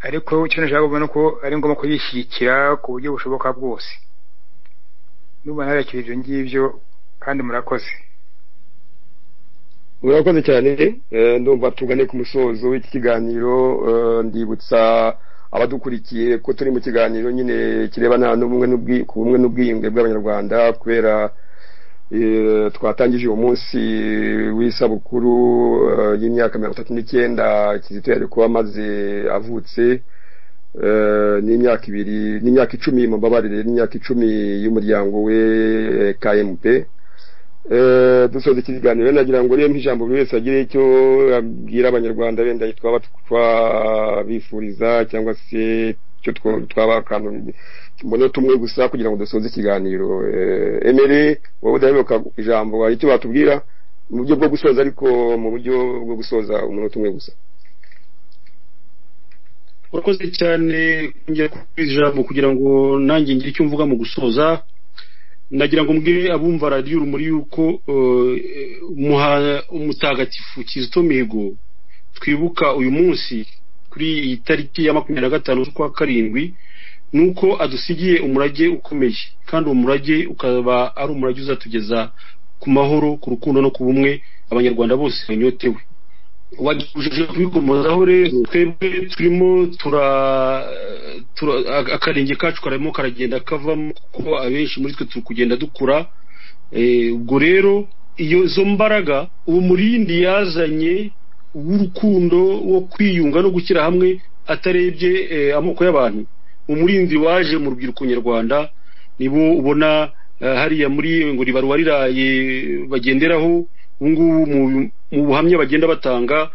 ariko icyo nashaka kubona ko ari ngombwa kuyishyigikira ku buryo bushoboka bwose nubona harakira ibyo ngibyo kandi murakoze murakoze cyane eh, ndumva tugane ku musozo w'iki kiganiro eh, ndibutsa abadukurikiye ko turi mu kiganiro nyine kirebana n'ubumwe n'ubwi- ku bumwe n'ubwiyunge bw'abanyarwanda kubera eh, twatangije uwo munsi w'isabukuru eh, y'imyaka mirongo itatu n'icyenda kizito yari kuba amaze avutse eh, n'imyaka ibiri n'imyaka icumi mumbabarire n'imyaka icumi y'umuryango we eh, kmp Eh, dusoza iki kiganiro nagira ngo rero ijambo buri wese agire icyo abwira abanyarwanda benda twaba twabifuriza cyangwa se icyo two- twaba akantu mbona tumwe gusa kugira ngo dusoze ikiganiro Eh, emere wowe udaheruka ijambo hari icyo batubwira mu buryo bwo gusoza ariko mu buryo bwo gusoza umunota umwe gusa urakoze cyane kongera kuba ijambo kugira ngo nanjye ngire icyo mvuga mu gusoza nagira ngo mbwire abumva radiyo urumuri yuko eh, muha- umutagatifu kizito mihigo twibuka uyu munsi kuri iyi tariki ya makumyabiri na gatanu z'ukwa karindwi ni uko adusigiye umurage ukomeye kandi uwo murage ukaba ari umurage uzatugeza ku mahoro ku rukundo no ku bumwe abanyarwanda bose banyotewe wagejeje kubikomozaho rero twebwe turimo tura tura- ak- akarenge kacu karimo karagenda kavamo kuko abenshi muri twe turi kugenda dukura Eh, ubwo rero iyo izo mbaraga uwo murindi yazanye w'urukundo wo kwiyunga no gushyira hamwe atarebye eh, amoko y'abantu umurindi waje mu rubyiruko nyarwanda nibo ubona eh, hariya muri ngo ribaruwa riraye bagenderaho ubu ngubu mu- mu buhamya bagenda batanga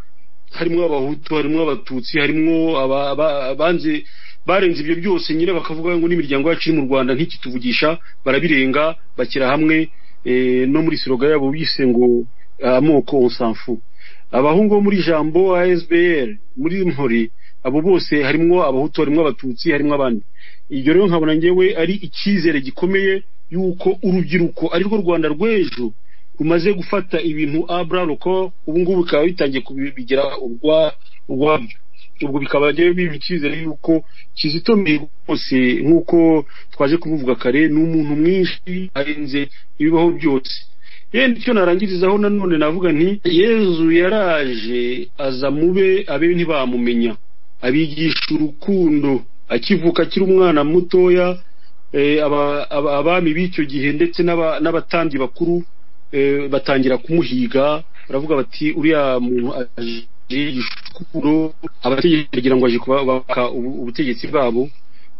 harimo abahutu harimo abatutsi harimo aba- aba- abanze barenze ibyo byose nyine bakavuga ngo n'imiryango yacu iri mu rwanda ntikituvugisha barabirenga bashyira hamwe eh, no muri siroga yabo bise ngo amoko on s'en fout abahungu bo muri jambo asbl muri mpori abo bose harimo abahutu harimo abatutsi harimo abandi ibyo rero nkabona ngewe ari icyizere gikomeye yuko urubyiruko arirwo rwanda rw'ejo rumaze gufata ibintu abra ruko ubu ngubu bikaba bitangiye kubigira urwa urwabyo ubwo bikaba rero biba icyizere yuko kizito mihigo rwose nk'uko twaje kubivuga kare ni umuntu mwinshi arenze ibibaho byose yenda icyo narangirizaho nanone navuga nti yezu yaraje aza mube abe ntibamumenye abigisha urukundo akivuka akiri umwana mutoya eh, aba- aba- abami b'icyo gihe ndetse n'aba- n'abatambyi bakuru eh, batangira kumuhiga baravuga bati uriya muntu aje yigisha urukundo abategetsi bagira ngo aje kubaka ubu- ubutegetsi bwabo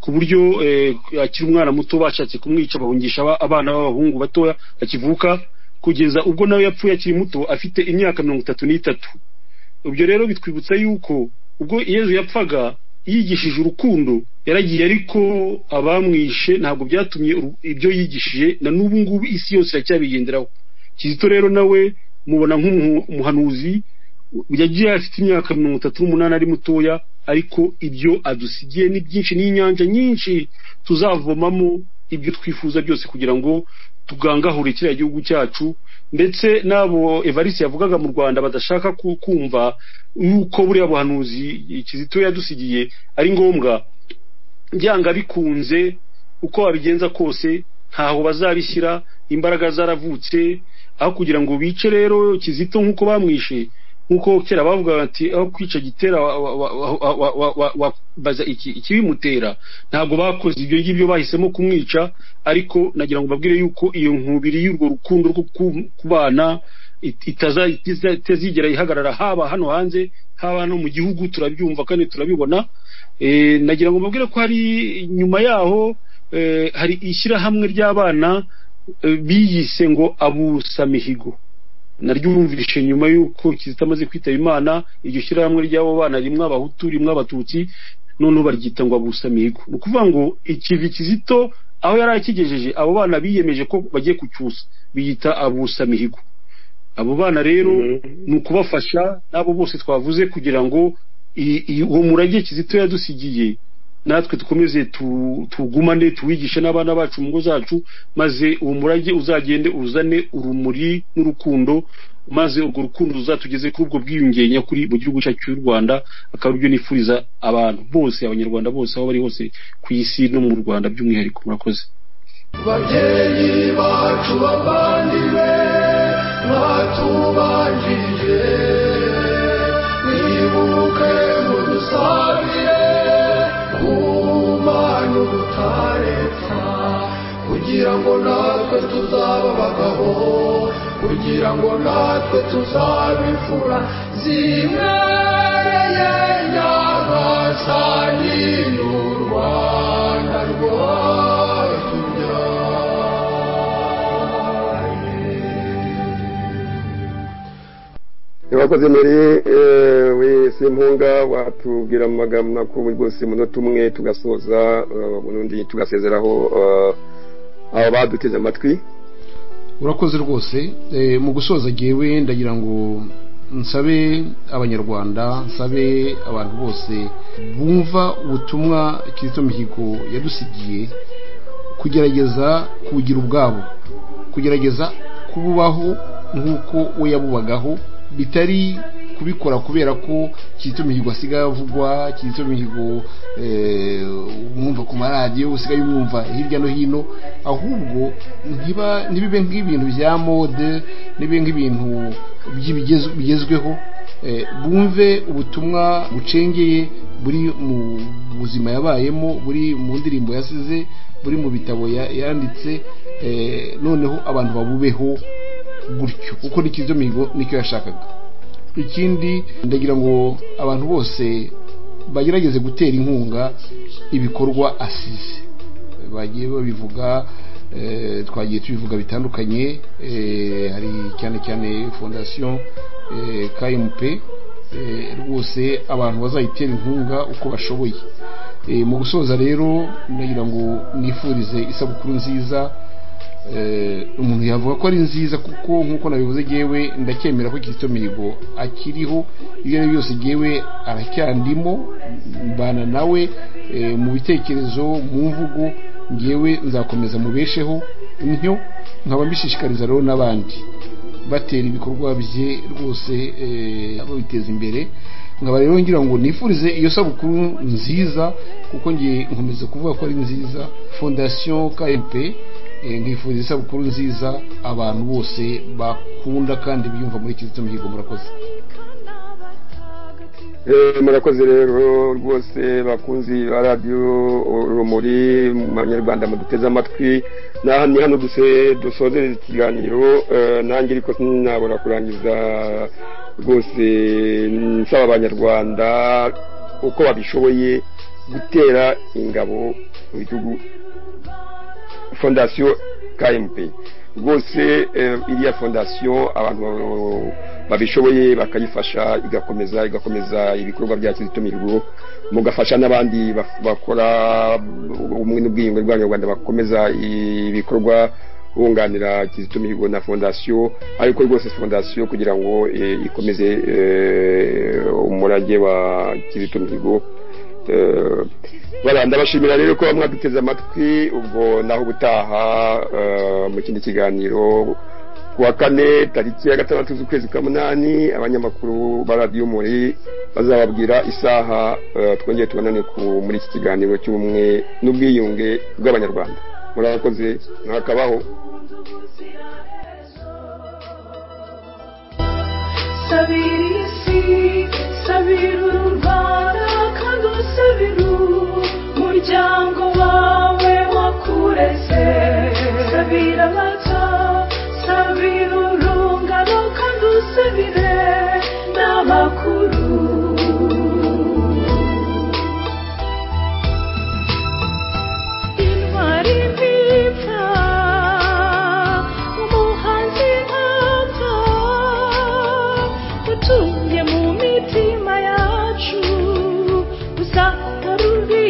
ku buryo eh, akiri umwana muto bashatse kumwica bahungisha aba- abana b'abahungu batoya akivuka kugeza ubwo nawe yapfuye akiri muto afite imyaka mirongo itatu n'itatu ibyo rero bitwibutsa yuko ubwo yezu yapfaga yigishije urukundo yaragiye ariko abamwishe ntabwo byatumye uru- ibyo yigishije na n'ubu ngubu isi yose iracyabigenderaho kizito rero nawe mubona nk'umuhanuzi yagiye afite imyaka mirongo itatu n'umunani ari mutoya ariko ibyo adusigiye ni byinshi n'inyanja nyinshi tuzavomamo ibyo twifuza byose kugira ngo tugangahure kiriya gihugu cyacu ndetse n'abo evariste yavugaga mu rwanda badashaka ku- kumva yuko buriya buhanuzi kizito yadusigiye ari ngombwa byanga bikunze uko wabigenza kose ntaho bazabishyira imbaraga zaravutse aho kugira ngo bice rero kizito nk'uko bamwishe nk'uko kera bavuga bati aho kwica gitera wa- wa- wa- wa- wa- wa- wa- wa- baza iki- ikibimutera ntabwo bakoze ibyo ngibyo bahisemo kumwica ariko nagira ngo mbabwire yuko iyo nkubiri y'urwo rukundo rwo ku- kubana it- itaza- itiza- itazigera ihagarara haba hano hanze haba no mu gihugu turabyumva kandi turabibona Eh, nagira ngo mbabwire ko hari nyuma yaho eh, hari ishyirahamwe ry'abana eh, biyise ngo abusamihigo naryumvishe nyuma y'uko kizito amaze kwitaba imana iryo shyirahamwe ry'abo bana rimwe abahutu rimwe abatutsi noneho baryita ngo abusamihigo ni ukuvuga ngo ikivi kizito aho yari akigejeje abo bana biyemeje ko bagiye kucyusa biyita abusamihigo abo bana rero ni ukubafasha n'abo bose twavuze kugira ngo i- i- uwo murage kizito yadusigiye natwe dukomeze tu- tuwugumane tuwigishe n'abana bacu mu ngo zacu maze uwo murage uzagende uzane urumuri n'urukundo maze urwo rukundo ruzatugeze kuri ubwo bwiyunge nyakuri mu gihugu cyacu cy'u rwanda akaba aribyo nifuriza abantu bose abanyarwanda bose aho bari hose ku isi no mu rwanda by'umwihariko murakoze babyeyi bacu bavandimwe mwatubanjije mwibuke mudusabire ku mana utaretsa kugira ngo natwe tuzaba abagabo kugira ngo natwe tuzaba imfura zibereye nyagasani n'u rwanda rwacu murakoze muri wese mpunga watubwira amagambo makuru rwose munota umwe tugasoza eh, ubundi tugasezeraho eh, abo baduteze amatwi urakoze rwose Eh, mu gusoza ngewe ndagira ngo nsabe abanyarwanda nsabe abantu bose bumva ubutumwa kizito mihigo yadusigiye kugerageza kubugira ubwabo kugerageza kububaho nk'uko we yabubagaho bitari kubikora kubera ko kizito mihigo asigaye avugwa kizito mihigo eh, umwumva ku maradiyo usigaye umwumva hirya no hino ahubwo ntiba ntibibe nk'ibintu bya mode ntibibe nk'ibintu by'ibigezo- bigezweho eh, bumve ubutumwa bucengeye buri mu buzima yabayemo buri mu ndirimbo yasize buri mu bitabo ya- yanditse eh, noneho abantu babubeho gutyo kuko n'ikizo mihigo nicyo yashakaga ikindi ndagira ngo abantu bose bagerageze gutera inkunga ibikorwa asize bagiye babivuga eh, twagiye tubivuga bitandukanye eh, hari cyane cyane fondasiyo kmp eh, rwose abantu bazayitera inkunga uko bashoboye Eh, mu gusoza rero ndagira ngo nifurize isabukuru nziza eh, umuntu yavuga ko ari nziza kuko nk'uko nabivuze yewe ndacyemera ko kizito mihigo akiriho ibyo ari byo byose yewe aracyandimo mbana nawe eh, mu bitekerezo mu mvugo ngewe nzakomeza mubesheho ntyo nkaba mbishishikariza rero n'abandi batera ibikorwa bye rwose eh, babiteza imbere nkaba rero ngira ngo nifurize iyo sabukuru nziza kuko ngiye nkomeza kuvuga ko ari nziza fondasiyo kmp eh, nkifuriza isabukuru nziza abantu bose bakunda kandi biyumva muri kizito mihigo murakoze Eh, murakoze rero rwose bakunzi ba radiyo urumuri mu banyarwanda muduteze amatwi naha ni hano duse dusozereza ikiganiro eh, nanjye ariko sinabura kurangiza rwose nsaba abanyarwanda uko babishoboye gutera ingabo mu bihugu fondasiyo kmp rwose eh, iriya fondasiyo abantu babishoboye bakayifasha igakomeza igakomeza ibikorwa bya kizito mihigo mugafasha n'abandi baf- bakora ubumwe n'ubwiyunge bw'abanyarwanda bakomeza ibikorwa bunganira kizito mihigo na fondasiyo ariko rwose fondasiyo kugira ngo eh, ikomeze eh, umurage wa kizito mihigo Eh, bara ndabashimira rero ko mwaduteze amatwi ubwo naho ubutaha eh, mu kindi kiganiro kuwa kane tariki ya gatandatu z'ukwezi kwa munani abanyamakuru ba radiyo muri bazababwira isaha eh, twongeye tubonane ku- muri iki kiganiro cy'ubumwe n'ubwiyunge bw'abanyarwanda murakoze mwakabaho Sabir isi, sabir u Rwanda kandi usabira umuryango wawe wakureze sabira abato sabira urungano kandi usabire n'abakuru intwari ntipfa umuhanzi ntapfa utuye mu mitima yacu uzahora uri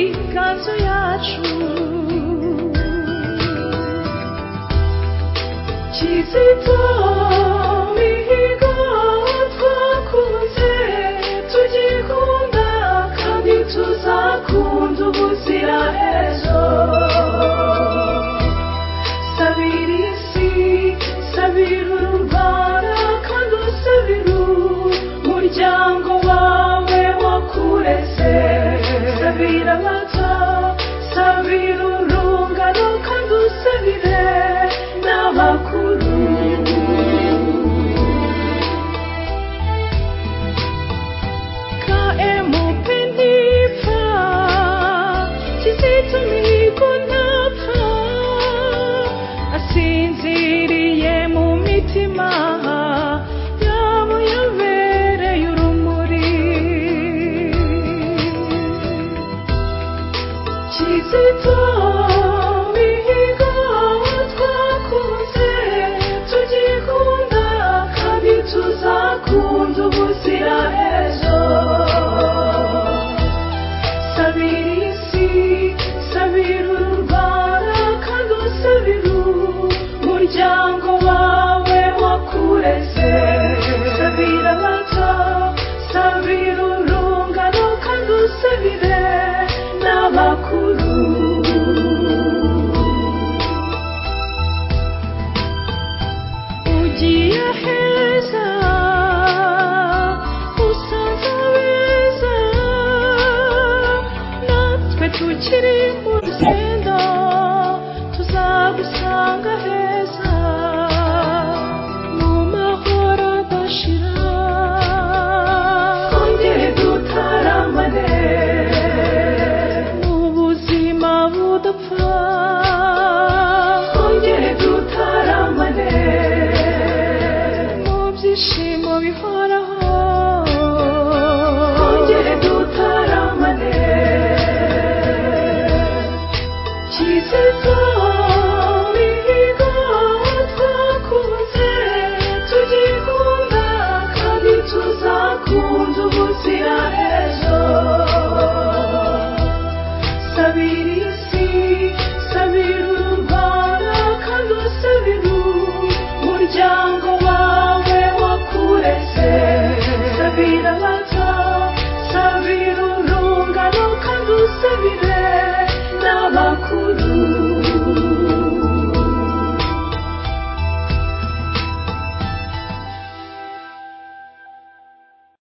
Kristo mihigo ntapfa asinziriye mu mitima yabo yabereye urumuri Kizito mihigo twakunze tugikunda kandi tuzakunda ubuzira ejo sabira isi sabira u rwanda kandi usabira umuryango wawe wakureze sabira abato sabira urungano kandi usabire n'abakuru ugiye heza usanze abeza natwe tukiri mu rugendo tuzagusanga heza mu mahoro adashira twongere dutaramane mu buzima budapfa twongere dutaramane mu byishimo bihoraho twongere dutaramane Kizito